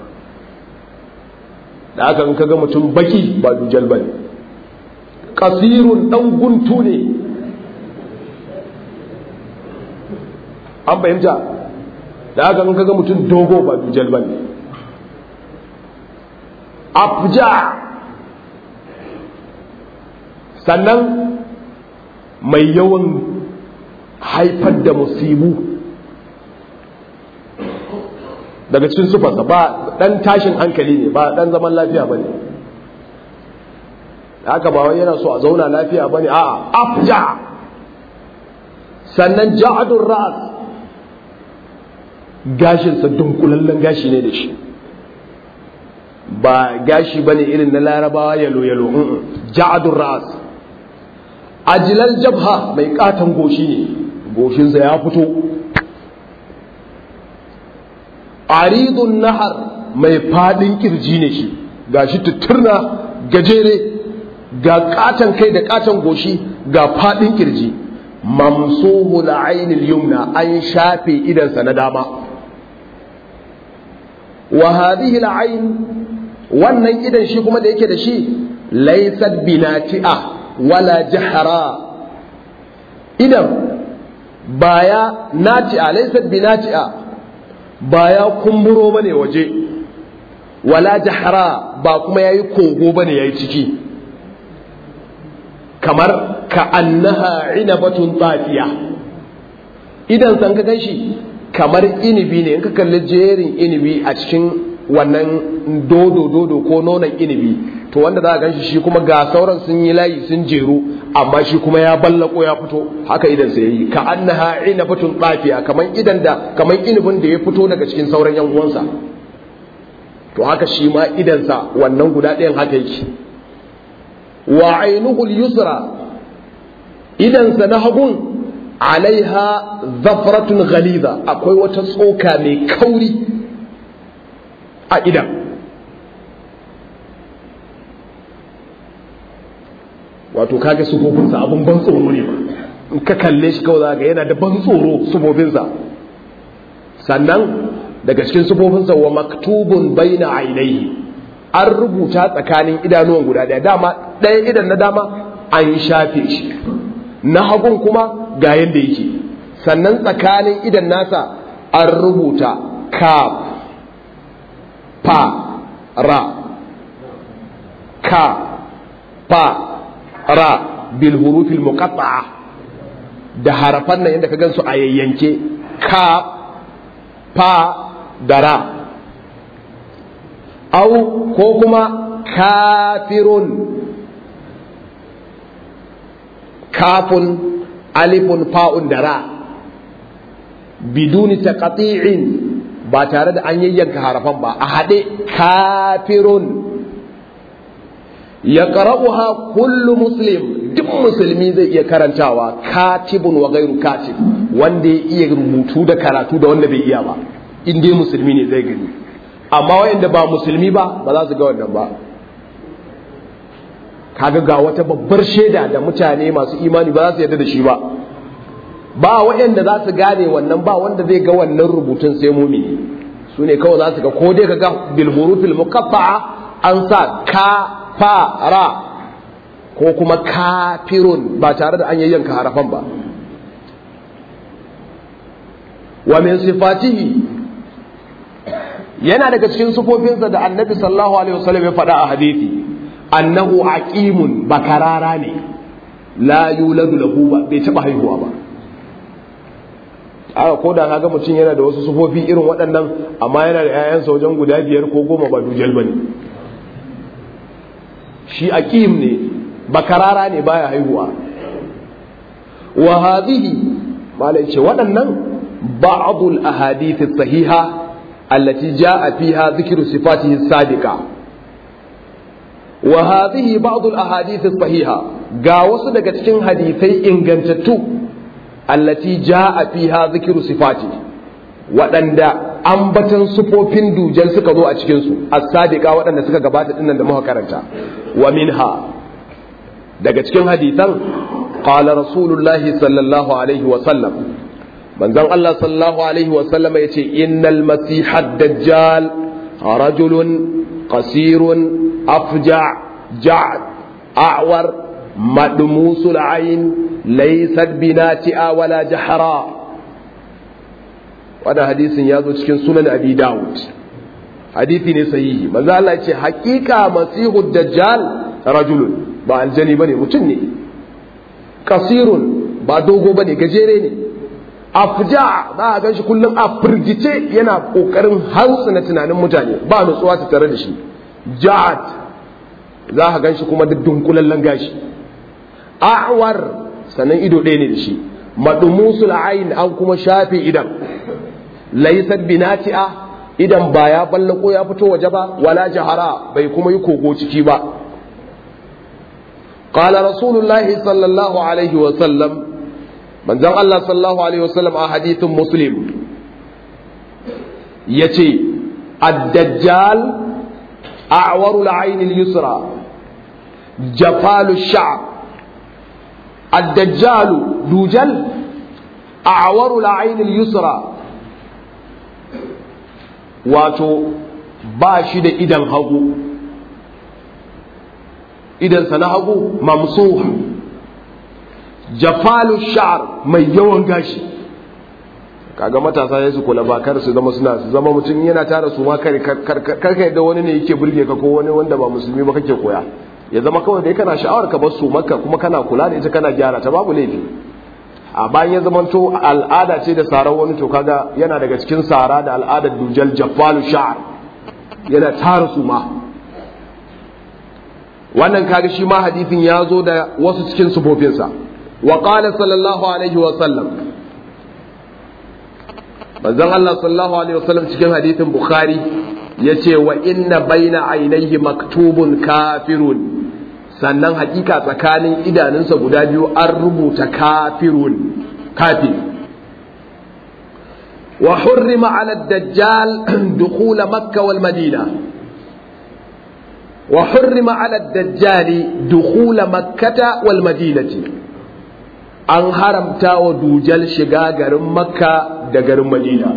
da haka in kaga mutum baki ba dujal bane kasirun dan guntu ne an fahimta da haka in kaga mutum dogo ba dujal bane afja sannan mai yawan haifar da musibu daga cikin sufarsa ba dan tashin hankali ne ba dan zaman lafiya ba ne haka ba wai yana so a zauna lafiya ba ne a'a afja sannan ja'adun ra'as gashinsa dunkulallen gashi ne da shi ba gashi bane irin na larabawa yalo yalo ja'adun ra'as ajilal jabha mai katon goshi ne goshinsa ya fito aridun nahar mai fadin kirji ne shi gashi tutturna gajere ga katon kai da katon goshi ga fadin kirji mamsuhu la'ainil yumna an shafe idansa na dama wa hadhihi al'ain wannan idan shi kuma da yake da shi laysat binati'a wala jahra idan baya nati'a laysat binati'a baya kumburo bane waje wala jahra ba kuma yayi kogo bane yayi ciki kamar ka annaha inabatun tsafiya idan san ka ganshi kamar inibi ne in ka kalli jerin inibi a cikin wannan dodo dodo ko nonon inibi to wanda za a ganshi shi kuma ga sauran sun yi layi sun jeru amma shi kuma ya ballako ya fito haka idan sai yi ka annaha inabatun tsafiya kamar idan da kamar inibin da ya fito daga cikin sauran yan uwansa to haka shi ma idansa wannan guda ɗayan haka yake wa ainihu yusra idansa na hagun alaiha zafratun ghaliza akwai wata tsoka mai kauri a idan wato kaga sufofinsa abun ban tsoro ne ba in ka kalle shi kawai ga yana da ban tsoro sufofinsa sannan daga cikin sufofinsa wa maktubun baina ainihi an rubuta tsakanin idanuwan guda daya dama ɗaya idan na dama an shafe shi na hagun kuma ga yadda yake sannan tsakanin idan nasa an rubuta kaf pa ra ka pa ra bil hurufil muqatta'a da harafan nan yadda ka gansu a yayyanke ka pa da ra au ko kuma kafirun kafun alifun fa'un da ra biduni taqati'in ba tare da an yayyanka harafan ba a haɗe kafirun ya qara'uha kullu muslim duk musulmi zai iya karantawa katibun wa gairu katib wanda ya iya rubutu da karatu da wanda bai iya ba in dai musulmi ne zai gani amma wayanda ba musulmi ba ba za su ga wannan ba kaga ga wata babbar shaida da mutane masu imani ba za su yarda da shi ba ba wayanda za su gane wannan ba wanda zai ga wannan rubutun sai mumini su ne kawai za su ga ko dai ka ga bil hurufil muqatta'a an sa ka fa ra ko kuma kafirun ba tare da an yayyanka harafan ba wa min sifatihi yana daga cikin sufofinsa da annabi sallallahu alaihi wasallam ya faɗa a hadisi annahu aqimun bakarara ne la yuladu lahu ba bai taba haihuwa ba aka ko da kaga mutum yana da wasu sufofi irin waɗannan amma yana da 'ya'yansa wajen guda biyar ko goma ba dujal bane shi aqim ne bakarara ne baya haihuwa wa hadhihi malai ce waɗannan ba'dul ahadith sahiha التي جاء فيها ذكر صفاته السابقة وهذه بعض الأحاديث الصحيحة قاوس daga cikin hadisai ingantattu allati jaa fiha dhikru sifati waɗanda ambatan sufofin dujal suka zo a cikin su as-sadiqa waɗanda suka gabata dinnan da muka karanta wa minha daga cikin hadisan qala rasulullahi sallallahu alaihi wa sallam manzon Allah sallallahu alaihi wa sallam ya ce innal masiha dajjal rajulun qasirun afja ja'd a'war madmusul ayn laysat binati'a wala jahra wannan hadisin ya zo cikin sunan abi dawud hadisi ne sahihi manzo Allah ya ce haqiqa masihu dajjal rajulun ba aljani bane mutum ne kasirun ba dogo bane gajere ne afja za a gan shi kullum a firgice yana kokarin na tunanin mutane ba nutsuwa ta tare da shi ja'at za a gan shi kuma da dunkulallen gashi a'war sannan ido ɗaya ne da shi madumusul ayin an kuma shafe idan laysat binati'a idan ba ya ballako ya fito waje ba wala jahara bai kuma yi kogo ciki ba قال رسول الله صلى الله عليه وسلم manzon Allah sallallahu alaihi wasallam a hadithin muslim ya ce الدجال أعور العين اليسرى جفال الشعر الدجال دوجل أعور العين اليسرى واتو باشد إذا هغو إذا سنهغو ممسوح جفال الشعر من يوان غاشي kaga matasa ya su kula ba kar su zama suna su zama mutum yana tara su ma kar kar yadda wani ne yake burge ka ko wani wanda ba musulmi ba kake koya ya zama kawai dai kana sha'awar ka bar su maka kuma kana kula da ita kana gyara ta babu laifi a bayan ya zama to al'ada ce da sarar wani to kaga yana daga cikin sara da al'adar dujal jaffalu sha'r yana tara su ma wannan kaga shi ma hadisin ya zo da wasu cikin sufofinsa wa qala sallallahu alaihi wa sallam manzon Allah sallallahu alaihi wasallam cikin hadisin Bukhari yace wa inna baina ainihi maktubun kafirun sannan hakika tsakanin idanunsa guda biyu an rubuta kafirun kafir wa hurrima ala dajjal dukhula makka wal madina wa hurrima ala dajjali dukhula makkata wal madinati an haramta wa dujal shiga garin makka da garin madina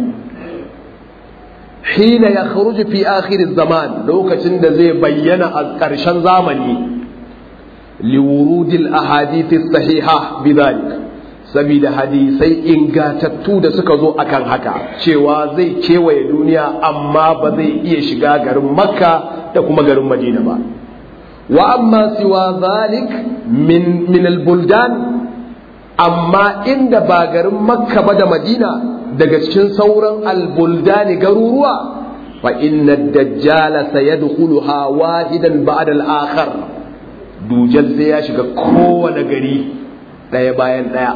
hina ya kharuji fi akhir zaman lokacin da zai bayyana a ƙarshen zamani liwurudil ahadithi sahiha bidhalik saboda hadisai ingatattu da suka zo akan haka cewa zai kewaye duniya amma ba zai iya shiga garin makka da kuma garin madina ba wa amma siwa zalik min min al-buldan amma inda ba garin makka ba da madina daga cikin sauran albuldani garuruwa fa inna dajjala sayadkhuluha wahidan ba'da al-akhar dujal sai ya shiga kowane gari daya bayan daya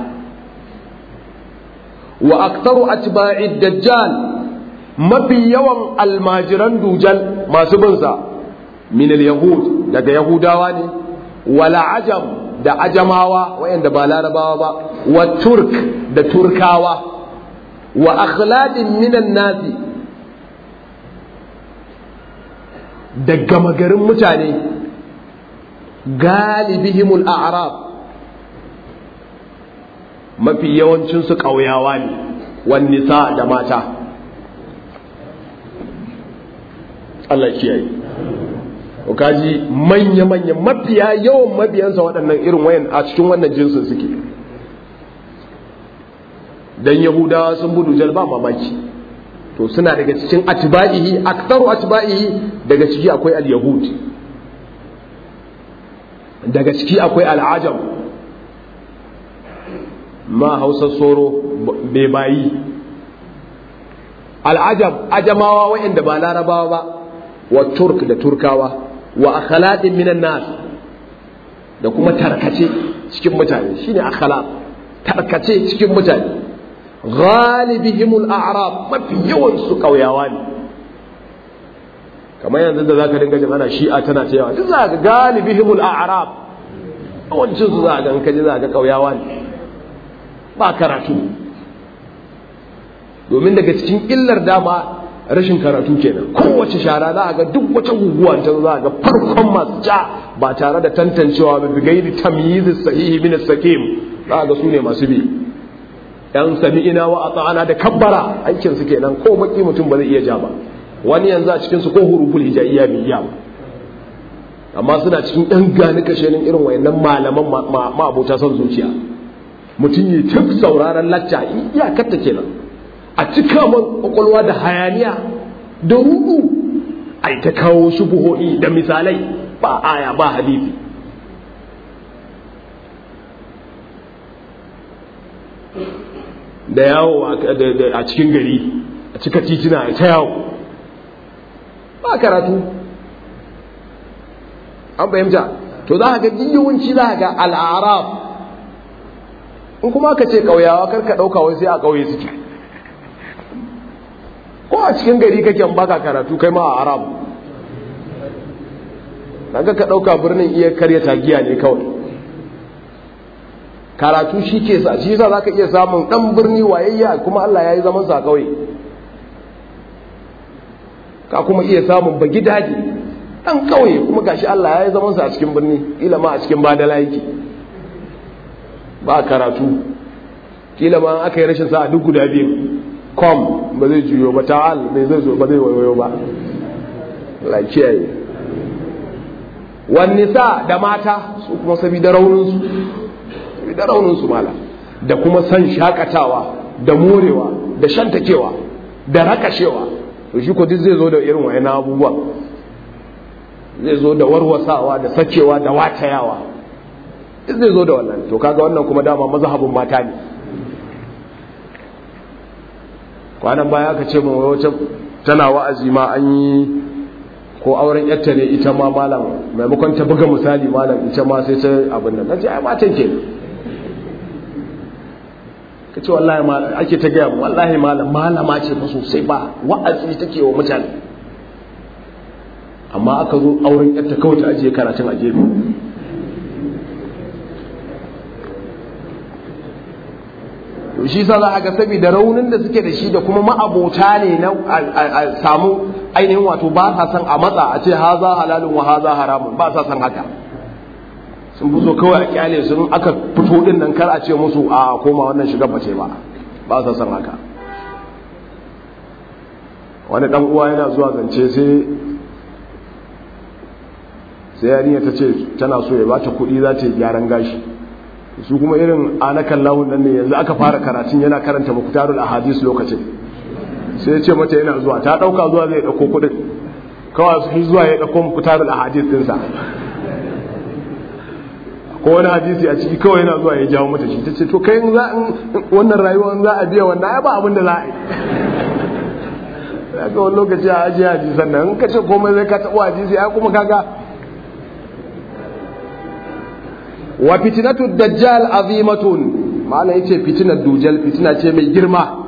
wa aktaru atba'i dajjal mafi yawan almajiran dujal masu binsa min al-yahud daga yahudawa ne wala ajam da ajamawa wayanda ba larabawa ba wa turk da turkawa wa akhladin minan nasi da gama garin mutane galibihimul a'rab mafi yawancinsu ƙauyawa ne wan nisa da mata Allah kiyaye kaji manya-manya mafiya yawan mabiyansa waɗannan irin wayan a cikin wannan jinsin suke dan yahudawa sun budu jalba mamaki to suna daga cikin atba'ihi aktaru atba'ihi daga ciki akwai al-yahud daga ciki akwai al-ajam ma hausa soro bai bayi al-ajam ajamawa wayanda ba larabawa ba wa turk da turkawa wa akhlaqin minan nas da kuma tarkace cikin mutane shine akhlaq tarkace cikin mutane ghalibihimul a'rab mafi yawan su kauyawa ne kamar yanzu da zaka dinga jin ana shi'a tana ta yawa duk za ga galibihimul a'rab yawancin su za ga in kaji za ga kauyawa ne ba karatu domin daga cikin illar dama rashin karatu kenan kowace shara za a ga duk wata guguwa ta za a ga farkon masu ja ba tare da tantancewa ba bigairi tamyiz sahihi min as-sakim za a ga su ne masu bi yan sami'ina wa ata'ana da kabbara aikin su kenan ko baki mutum ba zai iya ja ba wani yanzu a cikin su ko huruful hijaiya bai iya ba amma suna cikin yan gani kashenin irin wayannan malaman ma abota son zuciya mutum yi ta sauraron lacca iyakarta kenan a cika man kwakwalwa da hayaniya da rudu a ta kawo shubuhohi da misalai ba aya ba hadisi da yawo a cikin gari a cika titina a ta yawo ba karatu an fahimta to za ga yawanci za ga al'arab in kuma ka ce ƙauyawa karka ɗauka wai sai a ƙauye suke ko a cikin gari kake baka karatu kai ma a arab daga ka ɗauka birnin iya karya tagiya ne kawai karatu shi ke sa shi yasa zaka iya samun ɗan birni wayayya kuma Allah ya yi zaman sa kawai ka kuma iya samun bagi daji dan kauye kuma gashi Allah ya yi zaman sa a cikin birni kila ma a cikin badala yake ba karatu kila ma aka yi rashin sa a duk guda biyu kom ba zai juyo ba ta'al bai zai zo ba zai wayo ba la kiyaye wan nisa da mata su kuma saboda raunin su saboda raunin su mala da kuma san shakatawa da morewa da shantakewa da rakashewa to shi ko duk zai zo da irin wayan abubuwa zai zo da warwasawa da sakewa da watayawa duk zai zo da wannan to kaga wannan kuma dama mazhabin mata ne kwanan baya aka ce mun wacce tana wa'azi ma an yi ko auren yatta ne ita ma malam maimakon ta buga misali malam ita ma sai ta abin nan nace ai matan ke ka ce wallahi ma ake ta gaya wallahi malam malama ce fa sosai ba wa'azi take wa mutane amma aka zo auren yatta kawai ta ajiye karatun a gefe to shi sa za a ga saboda raunin da suke da shi da kuma ma'abota ne na a samu ainihin wato ba sa son a matsa a ce haza halalun wa haza haramun ba sa son haka sun fi so kawai a kyale sun aka fito din nan kar a ce musu a koma wannan shiga bace ba ba sa son haka wani dan uwa yana zuwa zance sai sai yarinya ta ce tana so ya bata kuɗi za ta yi gyaran gashi su kuma irin anakan lahun nan ne yanzu aka fara karatun yana karanta mukutarul ahadis lokacin sai ya ce mata yana zuwa ta ɗauka zuwa zai ɗauko kuɗin kawai su zuwa ya ɗauko mukutarul ahadis ɗinsa ko wani hadisi a ciki kawai yana zuwa ya jawo mata shi ta ce to kai wannan rayuwa za a biya wannan ya ba abin da za a yi ya ga wani lokaci a ajiye hadisan nan in ka ce komai zai ka taɓa hadisi ya kuma kaga wa fitinatu dajjal azimatun ma'ana yace fitinar dujal fitina ce mai girma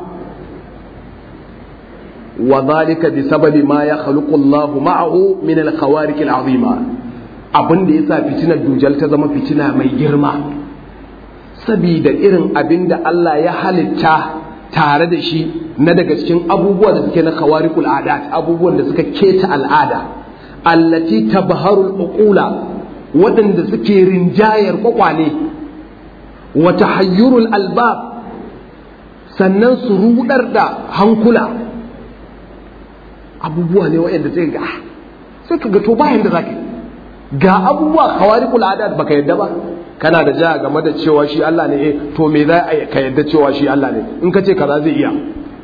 wa dhalika bi sababi ma yakhluqu Allah ma'ahu min al-khawariq al-azima abin da yasa fitinar dujal ta zama fitina mai girma sabida irin abin da Allah ya halitta tare da shi na daga cikin abubuwa da suke na khawariqul adat abubuwan da suka keta al'ada allati tabharul uqula waɗanda suke rinjayar kwakwale wata hayyurul albab sannan su rudar da hankula abubuwa ne waɗanda sai ga sai ka ga to bayan da zaka ga abubuwa khawariqul adat baka yadda ba kana da ja game da cewa shi Allah ne eh to me za a ka yadda cewa shi Allah ne in ka ce kaza zai iya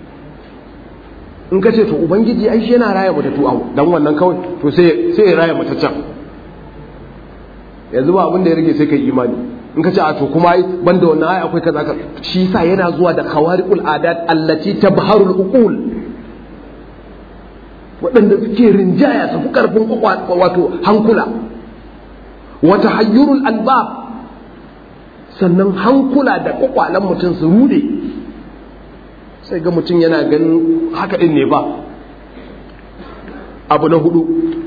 in ka ce to ubangiji ai shi yana raya matattu au dan wannan kawai to sai sai ya raya mataccan yanzu ba abin da ya rage sai kai imani in ka ce a to kuma ai banda wannan ai akwai kaza ka shi yasa yana zuwa da khawariqul adat allati tabharul uqul waɗanda suke rinjaya su fi karfin wato hankula wata hayyurul albab sannan hankula da kwakwalen mutum su rude sai ga mutum yana ganin haka din ne ba abu na hudu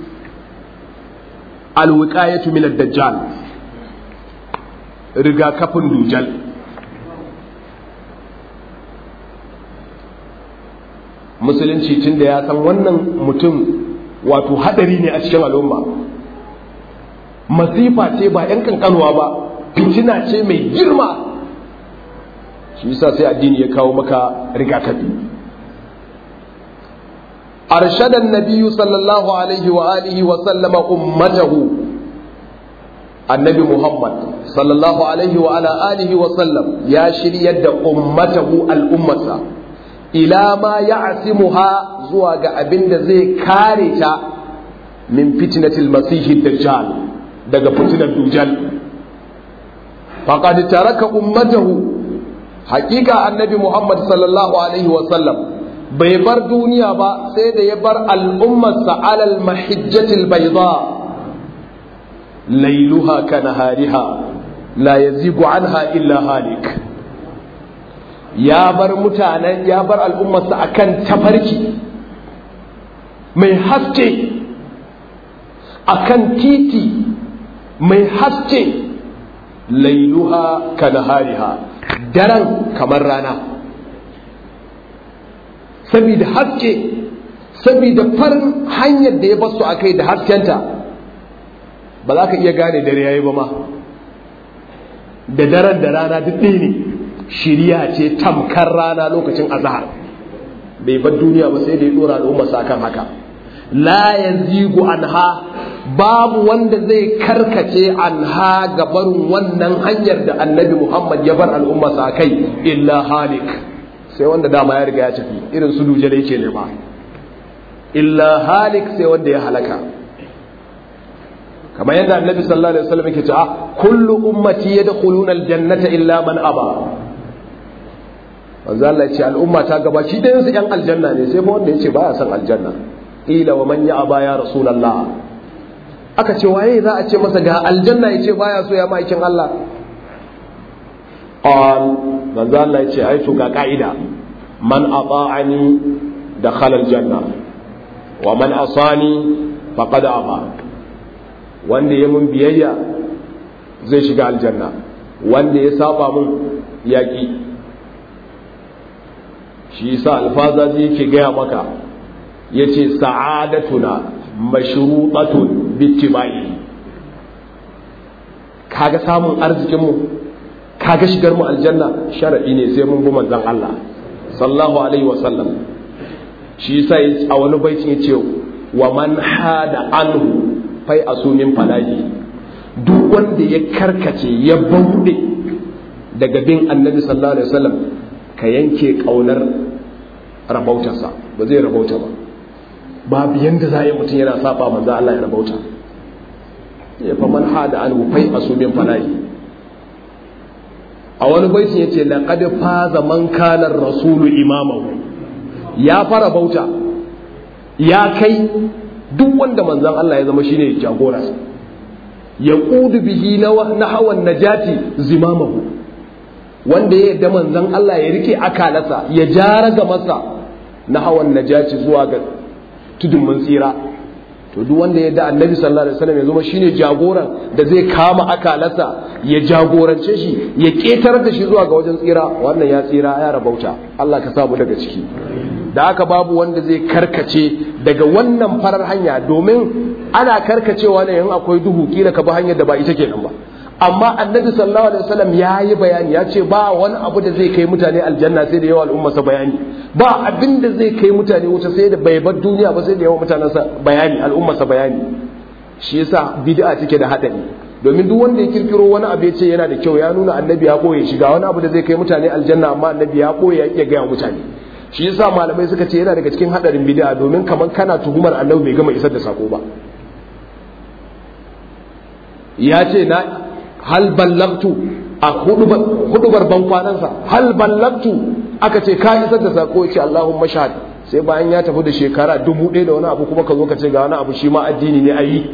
alwiqayatu min ad-dajjal rigakafin dujal musulunci tun da ya san wannan mutum wato hadari ne a cikin al'umma masifa ce ba yan kankanuwa ba fitina ce mai girma shi yasa sai addini ya kawo maka rigakafi أرشد النبي صلى الله عليه وآله وسلم أمته النبي محمد صلى الله عليه وعلى آله وسلم يا شريد أمته الأمة إلى ما يعصمها زواج أبن زي كارثة من فتنة المسيح الدجال daga fitinar dujal faqad taraka ummatahu haqiqa annabi muhammad sallallahu alaihi wa sallam bai bar duniya ba sai da ya bar al'ummarsa alal mahijjatil bayda lailuha ka nahariha la yazigu anha illa halik ya bar mutanen ya bar al'ummarsa akan tafarki mai haske akan titi mai haske lailuha ka nahariha daren kamar rana saboda haske saboda farin hanyar da ya basu a kai da haskenta ba za ka iya gane dare yayi ba ma da daren da rana duk ɗaya ne shiriya ce tamkar rana lokacin azahar bai bar duniya ba sai da ya dora al'umma sa kan haka la yazigu anha babu wanda zai karkace anha ga barin wannan hanyar da annabi Muhammad ya bar al'umma sa kai illa halik sai wanda dama ya riga ya tafi irin su duje da yake nema illa halik sai wanda ya halaka kamar yadda annabi sallallahu alaihi wasallam yake cewa kullu ummati yadkhuluna aljannata illa man aba manzo Allah ya ce al'umma ta gabaci da yansu yan aljanna ne sai ba wanda yace baya son aljanna ila wa man ya'aba ya rasulullah aka ce waye za a ce masa ga aljanna yace baya so ya maikin Allah qal manzo Allah ya ce ai to ga ka'ida man ata'ani dakhala aljanna wa man asani faqad aba wanda ya mun biyayya zai shiga aljanna wanda ya saba mun yaƙi shi yasa alfazazi yake gaya maka yace sa'adatuna mashrutatun bittibai kaga samun arzikin mu kaga shigar mu aljanna sharadi ne sai mun bi manzon Allah sallallahu alaihi wasallam shi yasa a wani baitin yace wa man hada anhu fai asumin falahi duk wanda ya karkace ya bauɗe daga bin annabi sallallahu alaihi wasallam ka yanke kaunar rabautarsa ba zai rabauta ba babu yanda za a yi mutum yana saba manzo Allah ya rabauta ya fa man hada an fai asumin falahi a wani baitin yace laqad faza man kana rasulu imamahu ya fara bauta ya kai duk wanda manzon Allah ya zama shine jagorarsa ya ƙudu bihi na hawan najati zimamahu wanda ya yadda manzon Allah ya rike akalarsa ya jara ga masa na hawan najati zuwa ga tudun mun tsira to duk wanda ya yadda annabi sallallahu alaihi wasallam ya zama shine jagoran da zai kama akalarsa ya jagorance shi ya ƙetar da shi zuwa ga wajen tsira wannan ya tsira ya rabauta Allah ka samu daga ciki da haka babu wanda zai karkace daga wannan farar hanya domin ana karkacewa ne in akwai duhu kila ka bi hanyar da ba ita kenan ba amma annabi sallallahu alaihi wasallam ya yi bayani ya ce ba wani abu da zai kai mutane aljanna sai da yawa al'ummarsa bayani ba abin da zai kai mutane wuta sai da bai bar duniya ba sai da yawa mutanensa bayani al'ummarsa bayani shi yasa bid'a take da hadari domin duk wanda ya kirkiro wani abu ya ce yana da kyau ya nuna annabi ya boye shiga wani abu da zai kai mutane aljanna amma annabi ya boye ya iya gaya mutane shi yasa malamai suka ce yana daga cikin hadarin bid'a domin kaman kana tuhumar annabi bai gama isar da sako ba ya ce na hal ballagtu a hudubar ban kwanansa hal ballagtu aka ce ka isar da sako ya ce Allahumma shahad sai bayan ya tafi da shekara dubu ɗaya da wani abu kuma ka zo ka ce ga wani abu shi ma addini ne a yi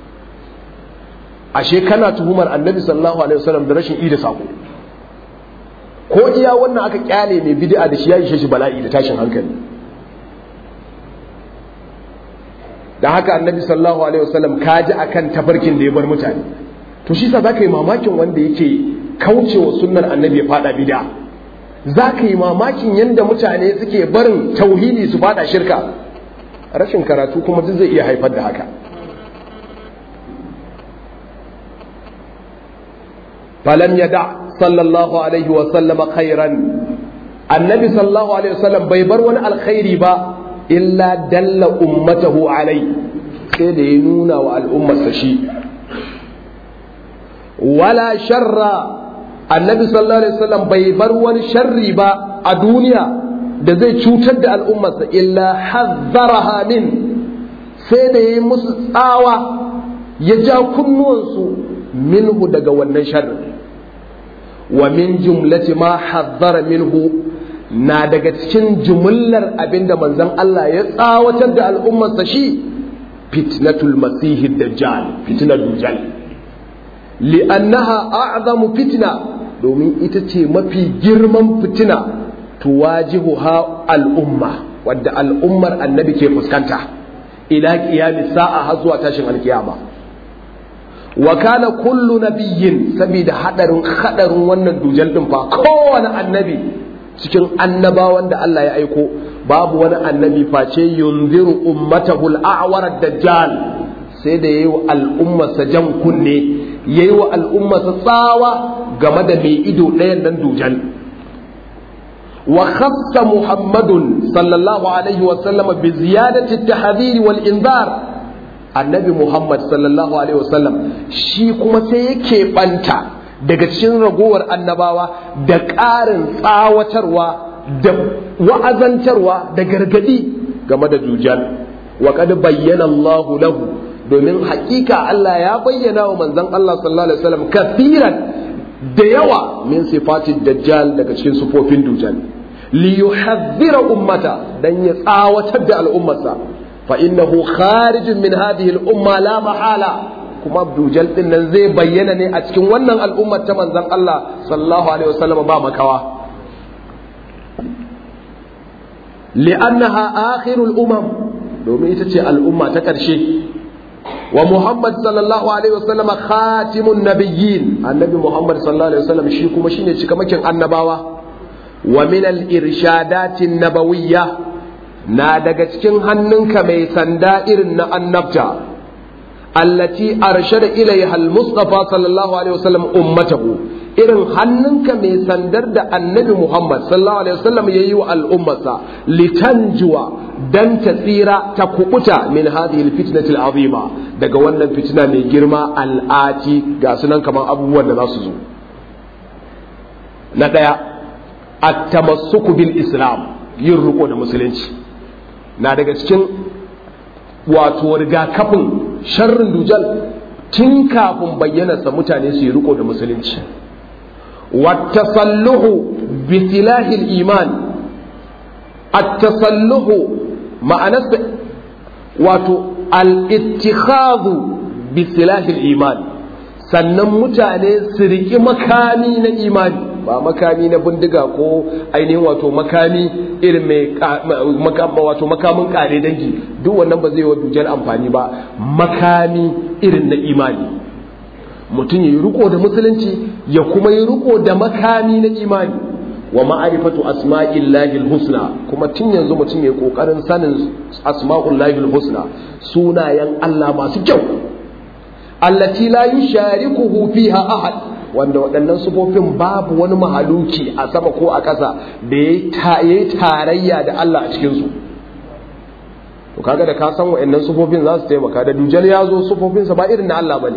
ashe kana tuhumar annabi sallallahu alaihi wasallam da rashin ida sako ko iya wannan aka kyale mai bid'a da shi ya ishe shi bala'i da tashin hankali da haka annabi sallallahu alaihi wasallam kaji akan tafarkin da ya bar mutane to shi sa zaka yi mamakin wanda yake kaucewa sunnar annabi ya fada bid'a zaka yi mamakin yanda mutane suke barin tauhidi su fada shirka rashin karatu kuma duk zai iya haifar da haka falam yada sallallahu alaihi wasallam khairan annabi sallallahu alaihi wasallam bai bar wani alkhairi ba illa dalla ummatahu alai sai da ya nuna wa al'ummarsa shi wala sharra annabi sallallahu alaihi wasallam bai bar wani sharri ba a duniya da zai cutar da al'ummarsa illa hazzaraha min sai da ya yi musu tsawa ya ja kunnuwansu minhu daga wannan sharri wa min jumlati ma hazzara minhu na daga cikin jumullar abinda manzon Allah ya tsawatar da al'ummarsa shi fitnatul masihi dajjal fitnar dujjal li'annaha a'zamu fitna domin ita ce mafi girman fitina tuwajihuha al'umma wadda al'ummar annabi ke fuskanta ila qiyamis sa'a har zuwa tashin alkiyama wa kana kullu nabiyyin saboda hadarin hadarin wannan dujal din fa kowane annabi cikin annabawan da Allah ya aiko babu wani annabi face yunziru ummatahu al-a'war dajjal sai da yayi wa al'ummarsa jan kunne yayi wa al'ummarsa tsawa game da mai ido ɗayan nan dujal wa khassa muhammadun sallallahu alaihi wa sallam bi ziyadati at-tahdhir wal inzar annabi muhammad sallallahu alaihi wa sallam shi kuma sai yake banta daga cikin ragowar annabawa da ƙarin tsawatarwa da wa'azantarwa da gargadi game da dujal wa kad bayyana Allah lahu domin hakika Allah ya bayyana wa manzon Allah sallallahu alaihi wasallam kafiran da yawa min sifatin dajjal daga cikin sufofin dujal li yuhadhdhira ummata dan ya tsawatar da al'ummarsa fa innahu kharijun min hadhihi al-umma la mahala kuma dujal din nan zai bayyana ne a cikin wannan al'ummar ta manzon Allah sallallahu alaihi wasallam ba makawa li'annaha akhirul umam domin ita ce al'umma ta ƙarshe wa Muhammad sallallahu alaihi wasallam khatimun nabiyyin annabi Muhammad sallallahu alaihi wasallam shi kuma shine cikamakin annabawa wa min al-irshadatin nabawiyya na daga cikin hannunka mai sanda irin na annabta allati arshada ilaiha al-mustafa sallallahu alaihi wasallam ummatahu irin hannunka mai sandar da annabi Muhammad sallallahu alaihi wasallam yayi wa al'ummarsa litanjuwa dan ta tsira ta kubuta min hadhihi al-fitnati al-azima daga wannan fitina mai girma al'ati ga sunan kamar abubuwan da za su zo na daya at-tamassuku bil islam yin riko da musulunci na daga cikin wato rigakafin sharrin dujal tun kafin bayyanarsa mutane su yi riko da musulunci wattasalluhu bi silahil iman at-tasalluhu ma'anarsa wato al-ittikhadhu bi silahil iman sannan mutane su riki makami na imani ba makami na bindiga ko ainihin wato makami irin mai wato makamin kare dangi duk wannan ba zai wa dujar amfani ba makami irin na imani mutum ya yi riko da musulunci ya kuma yi riko da makami na imani wa ma'arifatu asma'illahi husna kuma tun yanzu mutum ya kokarin sanin asma'ullahi husna sunayen Allah masu kyau allati la yusharikuhu fiha ahad wanda waɗannan sufofin babu wani mahaluki a sama ko a ƙasa da ya yi tarayya da Allah a cikinsu to kaga da ka san waɗannan sufofin za su taimaka da dujal ya zo sufofinsa ba irin na Allah ba ne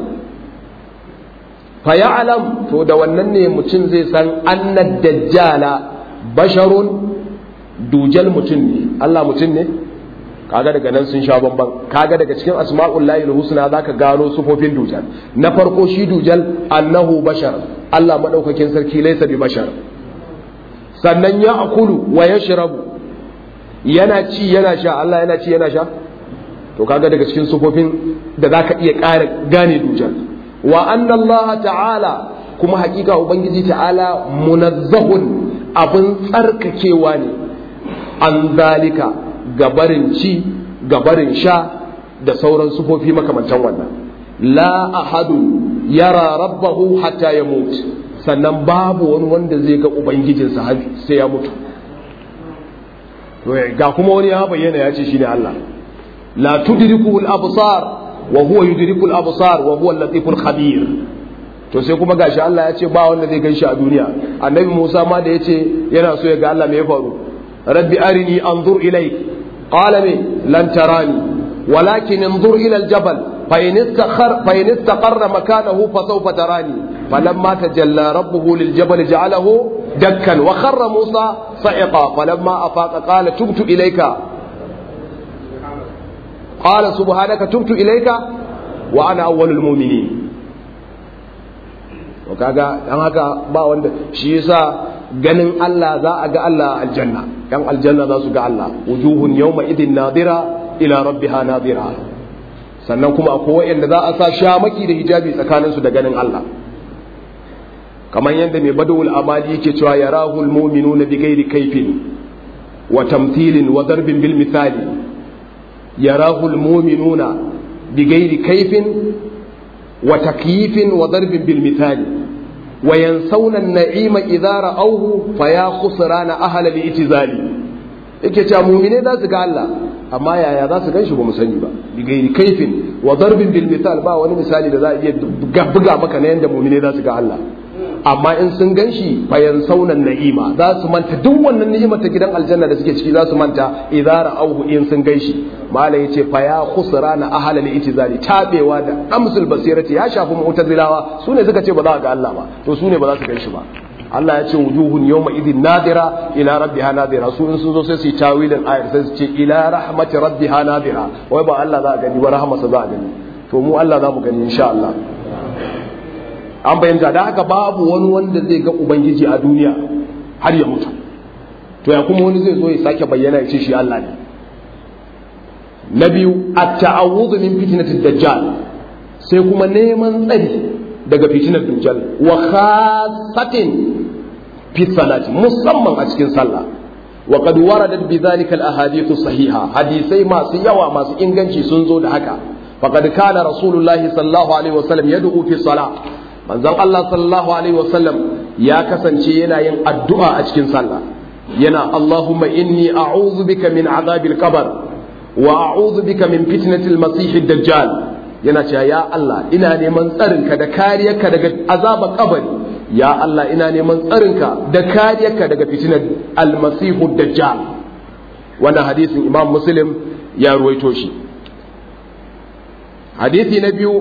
fa ya'lam to da wannan ne mutum zai san annad dajjala basharun dujal mutum ne Allah mutum ne kaga daga nan sun sha bamban kaga daga cikin asma'ul lahi husna zaka gano sufofin dujal na farko shi dujal annahu bashar Allah madaukakin sarki laysa bi bashar sannan ya akulu wa yashrabu yana ci yana sha Allah yana ci yana sha to kaga daga cikin sufofin da zaka iya ƙara gane dujal wa anna Allah ta'ala kuma hakika ubangiji ta'ala munazzahun abin tsarkakewa ne an zalika gabarin ci gabarin sha da sauran sufofi makamantan wannan la ahadu yara rabbahu hatta ya mutu sannan babu wani wanda zai ga ubangijinsa sai ya mutu ga kuma wani ya bayyana ya ce shi ne Allah la tudriku al-absar wa huwa yudriku al-absar wa huwa al-latiful khabir to sai kuma gashi Allah ya ce ba wanda zai ganshi a duniya annabi Musa ma da yace yana so ya ga Allah me ya faru rabbi arini anzur ilayk qala me lan tarani walakin انظر الى الجبل فإن استقر فإن استقر مكانه فسوف تراني فلما تجلى ربه للجبل جعله دكا وخر موسى صعقا فلما أفاق قال تبت إليك قال سبحانك تبت إليك وأنا أول المؤمنين وكاga dan haka ba wanda shi yasa ganin Allah za a ga Allah aljanna yan aljanna za su ga Allah wujuhun yawma idin nadira ila rabbiha nadira sannan kuma akwai wanda za a sa shamaki da hijabi tsakaninsu da ganin Allah kamar yadda mai badawul amali yake cewa yarahu almu'minuna bi ghairi kaifin wa tamthilin wa darbin bil misali yarahu almu'minuna bi ghairi kaifin wa takyifin wa darbin bil misali wa yansawna an-na'ima idza ra'awhu fa ya khusrana ahla al-i'tizali yake cewa mu'mine za su ga Allah amma yaya za su ganshi ba mu sani ba bigairi kaifin wa darbin bil misal ba wani misali da za a iya buga maka na yanda mu'mine za su ga Allah amma in sun ganshi bayan saunan na'ima za su manta duk wannan ni'imar ta gidan aljanna da suke ciki za su manta idza ra'awhu in sun ganshi malai yace fa ya khusrana ahla al-itizali tabewa da amsul basirati ya shafi mu'tazilawa sune suka ce ba za ga Allah ba to sune ba za su ganshi ba Allah ya ce wujuhun yawma idin nadira ila rabbiha nadira su in sun zo sai su yi tawilin ayar sai su ce ila rahmati rabbiha nadira wai ba Allah za a gani ba rahmasa za a gani to mu Allah za mu gani insha Allah an bayyanta da haka babu wani wanda zai ga ubangiji a duniya har ya mutu to ya kuma wani zai zo ya sake bayyana ya ce shi Allah ne na biyu at-ta'awudhu min fitnatid dajjal sai kuma neman tsari daga fitinar dajjal wa khassatin fi salati musamman a cikin sallah wa qad waradat bi dhalika al-ahadith sahiha hadisai masu yawa masu inganci sun zo da haka faqad kana rasulullahi sallallahu alaihi wasallam yad'u fi salah manzon Allah sallallahu alaihi wasallam ya kasance yana yin addu'a a cikin sallah yana Allahumma inni a'udhu bika min azabil qabr wa a'udhu bika min fitnatil masih dajjal yana cewa ya Allah ina neman tsarinka da kariyarka daga azabar kabari ya Allah ina neman tsarinka da kariyarka daga fitinar almasih dajjal wannan hadisin Imam Muslim ya ruwaito shi hadisi na biyu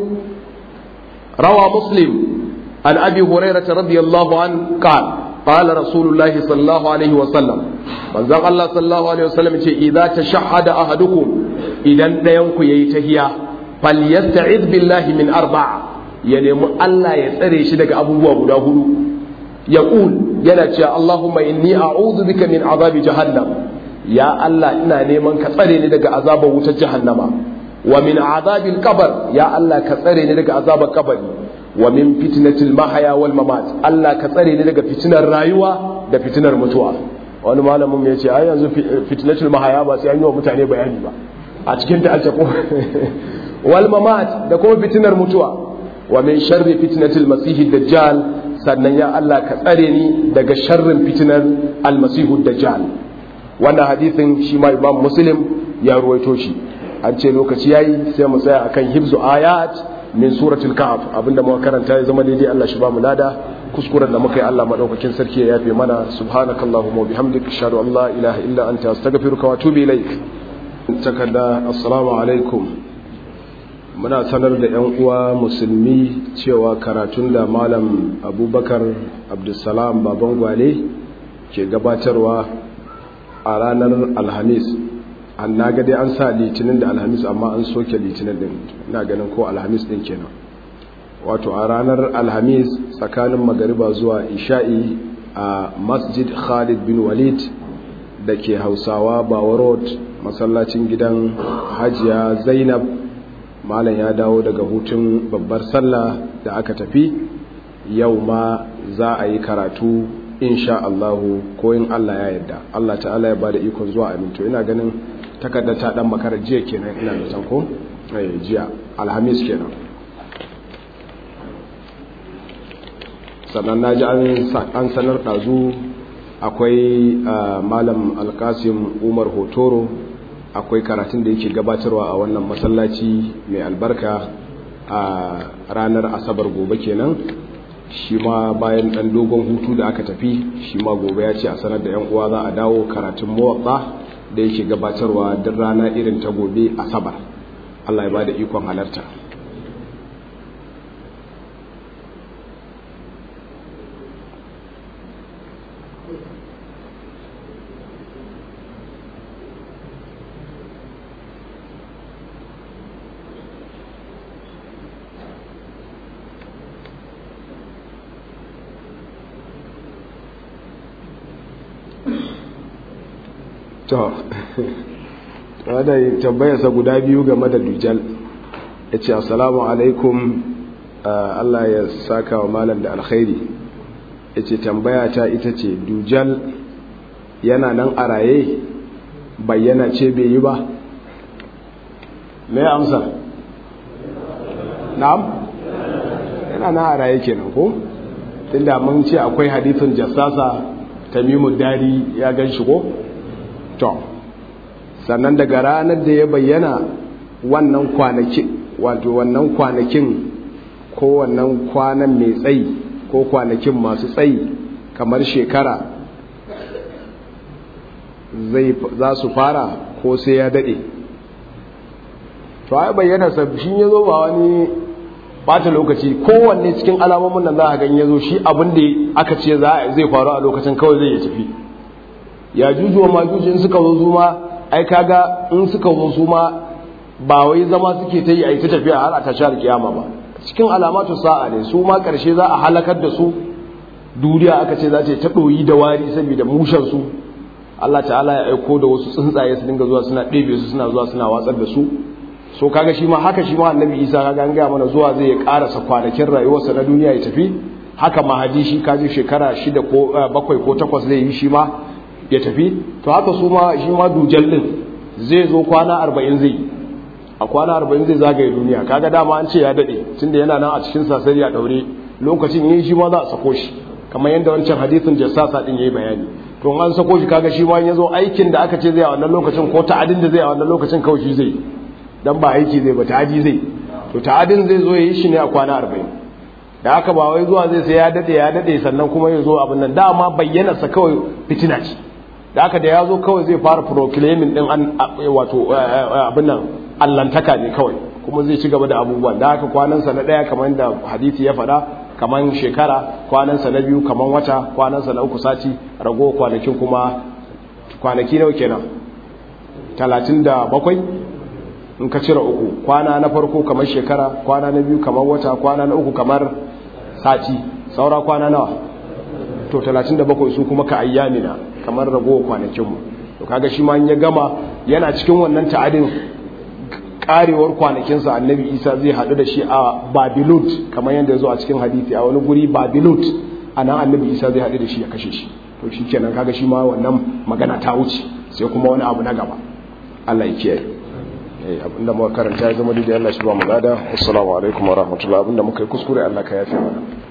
روى مسلم عن ابي هريره رضي الله عنه قال قال رسول الله صلى الله عليه وسلم من زغ الله صلى الله عليه وسلم اذا تشهد احدكم اذا دينكم yayi tahiya falyasta'iz billahi min arba'a ya nemi Allah ya tsare shi daga abubuwa guda hudu yaqul yana cewa Allahumma inni a'udhu bika min azabi jahannam ya Allah ina neman ka tsare ni daga azabar wutar jahannama wa min azabil qabr ya Allah ka tsare ni daga azabar kabari wa min fitnatil mahaya wal mamat Allah ka tsare ni daga fitinar rayuwa da fitinar mutuwa wani malamin ya ce ai yanzu fitnatul mahaya ba sai an yi wa mutane bayani ba a cikin ta alta wal mamat da kuma fitinar mutuwa wa min sharri fitnatil masih dajjal sannan ya Allah ka tsare ni daga sharrin fitinar al masih dajjal wannan hadisin shi ma imam muslim ya ruwaito shi an ce lokaci yayi sai mu tsaya akan hibzu ayat min suratul kahf abinda muka karanta ya zama daidai Allah shi ba mu lada kuskuren da muka yi Allah madaukakin sarki ya yafe mana subhanakallahumma wa bihamdika ashhadu an la ilaha illa anta astaghfiruka wa atubu ilaik takarda assalamu alaikum muna sanar da yan uwa musulmi cewa karatun da malam abubakar abdulsalam baban gwale ke gabatarwa a ranar alhamis an na dai an sa litinin da alhamis amma an soke litinin din ina ganin ko alhamis din kenan wato a ranar alhamis tsakanin magariba zuwa isha'i a masjid khalid bin walid da ke hausawa bawa road masallacin gidan hajiya zainab malam ya dawo daga hutun babbar sallah da aka tafi yau ma za a yi karatu insha Allahu ko in Allah ya yarda Allah ta'ala ya bada ikon zuwa aminto ina ganin takarda ta dan makara jiya kenan ina da ko eh jiya alhamis kenan sannan naji an sanar dazu akwai malam alkasim umar hotoro akwai karatun da yake gabatarwa a wannan masallaci mai albarka a ranar asabar gobe kenan shi ma bayan ɗan dogon hutu da aka tafi shi ma gobe ya ce a sanar da 'yan uwa za a dawo karatun mawaɓa da yake gabatarwa duk rana irin ta gobe asabar allah ya ba da ikon halarta to wadda tambayarsa guda biyu game da dujal ya ce assalamu alaikum Allah ya saka wa malam da alkhairi ya ce tambaya ta ita ce dujal yana nan a raye bayyana ce bai yi ba me amsa na'am yana nan a raye kenan ko tunda mun ce akwai hadithin jassasa tamimu dari ya gan shi ko to sannan daga ranar da ya bayyana wannan kwanaki wato wannan kwanakin ko wannan kwanan mai tsayi ko kwanakin masu tsayi kamar shekara zai za su fara ko sai ya dade to ai bayyana sabbin ya zo ba wani bata lokaci kowanne cikin alamomin nan za a gan ya zo shi abin da aka ce zai faru a lokacin kawai zai ya tafi ya juju wa majuji in suka zo su ma ai kaga in suka zo su ma ba wai zama suke ta yi a yi ta tafiya har a tashar kiyama ba cikin alamatu sa'a ne su ma karshe za a halakar da su duniya aka ce za ta ta ɗoyi da wari saboda mushen su Allah ta'ala ya aiko da wasu tsuntsaye su dinga zuwa suna ɗebe su suna zuwa suna watsar da su so kaga shi ma haka shi ma annabi isa kaga an gaya mana zuwa zai karasa kwanakin rayuwarsa na duniya ya tafi haka mahadi shi kaji shekara shida ko bakwai ko takwas zai yi shi ma ya tafi to haka su ma shi ma dujal din zai zo kwana arba'in zai a kwana arba'in zai zagaye duniya kaga dama an ce ya daɗe tunda yana nan a cikin sasari a ɗaure lokacin yin shi ma za a sako shi kamar yadda wancan hadisin jassasa din yayi bayani to an sako shi kaga shi ma ya zo aikin da aka ce zai a wannan lokacin ko ta'adin da zai a wannan lokacin kawai shi zai dan ba aiki zai ba ta'adi zai to ta'adin zai zo ya yi shi ne a kwana arba'in da haka ba wai zuwa zai sai ya dade ya dade sannan kuma ya zo abin nan dama bayyanarsa kawai fitina ce da haka da ya zo kawai zai fara proclaiming din an wato abin nan allantaka ne kawai kuma zai ci gaba da abubuwan da haka kwanansa na daya kamar da hadisi ya faɗa kamar shekara kwanansa na biyu kamar wata kwanansa na uku sati rago kwanakin kuma kwanaki nawa kenan talatin da bakwai in ka cire uku kwana na farko kamar shekara kwana na biyu kamar wata kwana na uku kamar sati saura kwana nawa to 37 su kuma ka ayyamina kamar ragowar kwanakinmu to kaga shi ma ya gama yana cikin wannan ta'adin karewar kwanakinsa annabi isa zai haɗu da shi a babilut kamar yadda ya zo a cikin hadisi a wani guri babilut a nan annabi isa zai haɗu da shi ya kashe shi to shi kenan kaga shi ma wannan magana ta wuce sai kuma wani abu na gaba allah ya kiyaye abinda muka karanta ya zama daidai Allah shi ba mu lada assalamu alaikum wa rahmatullahi abinda muka yi kuskure Allah ka yafe mana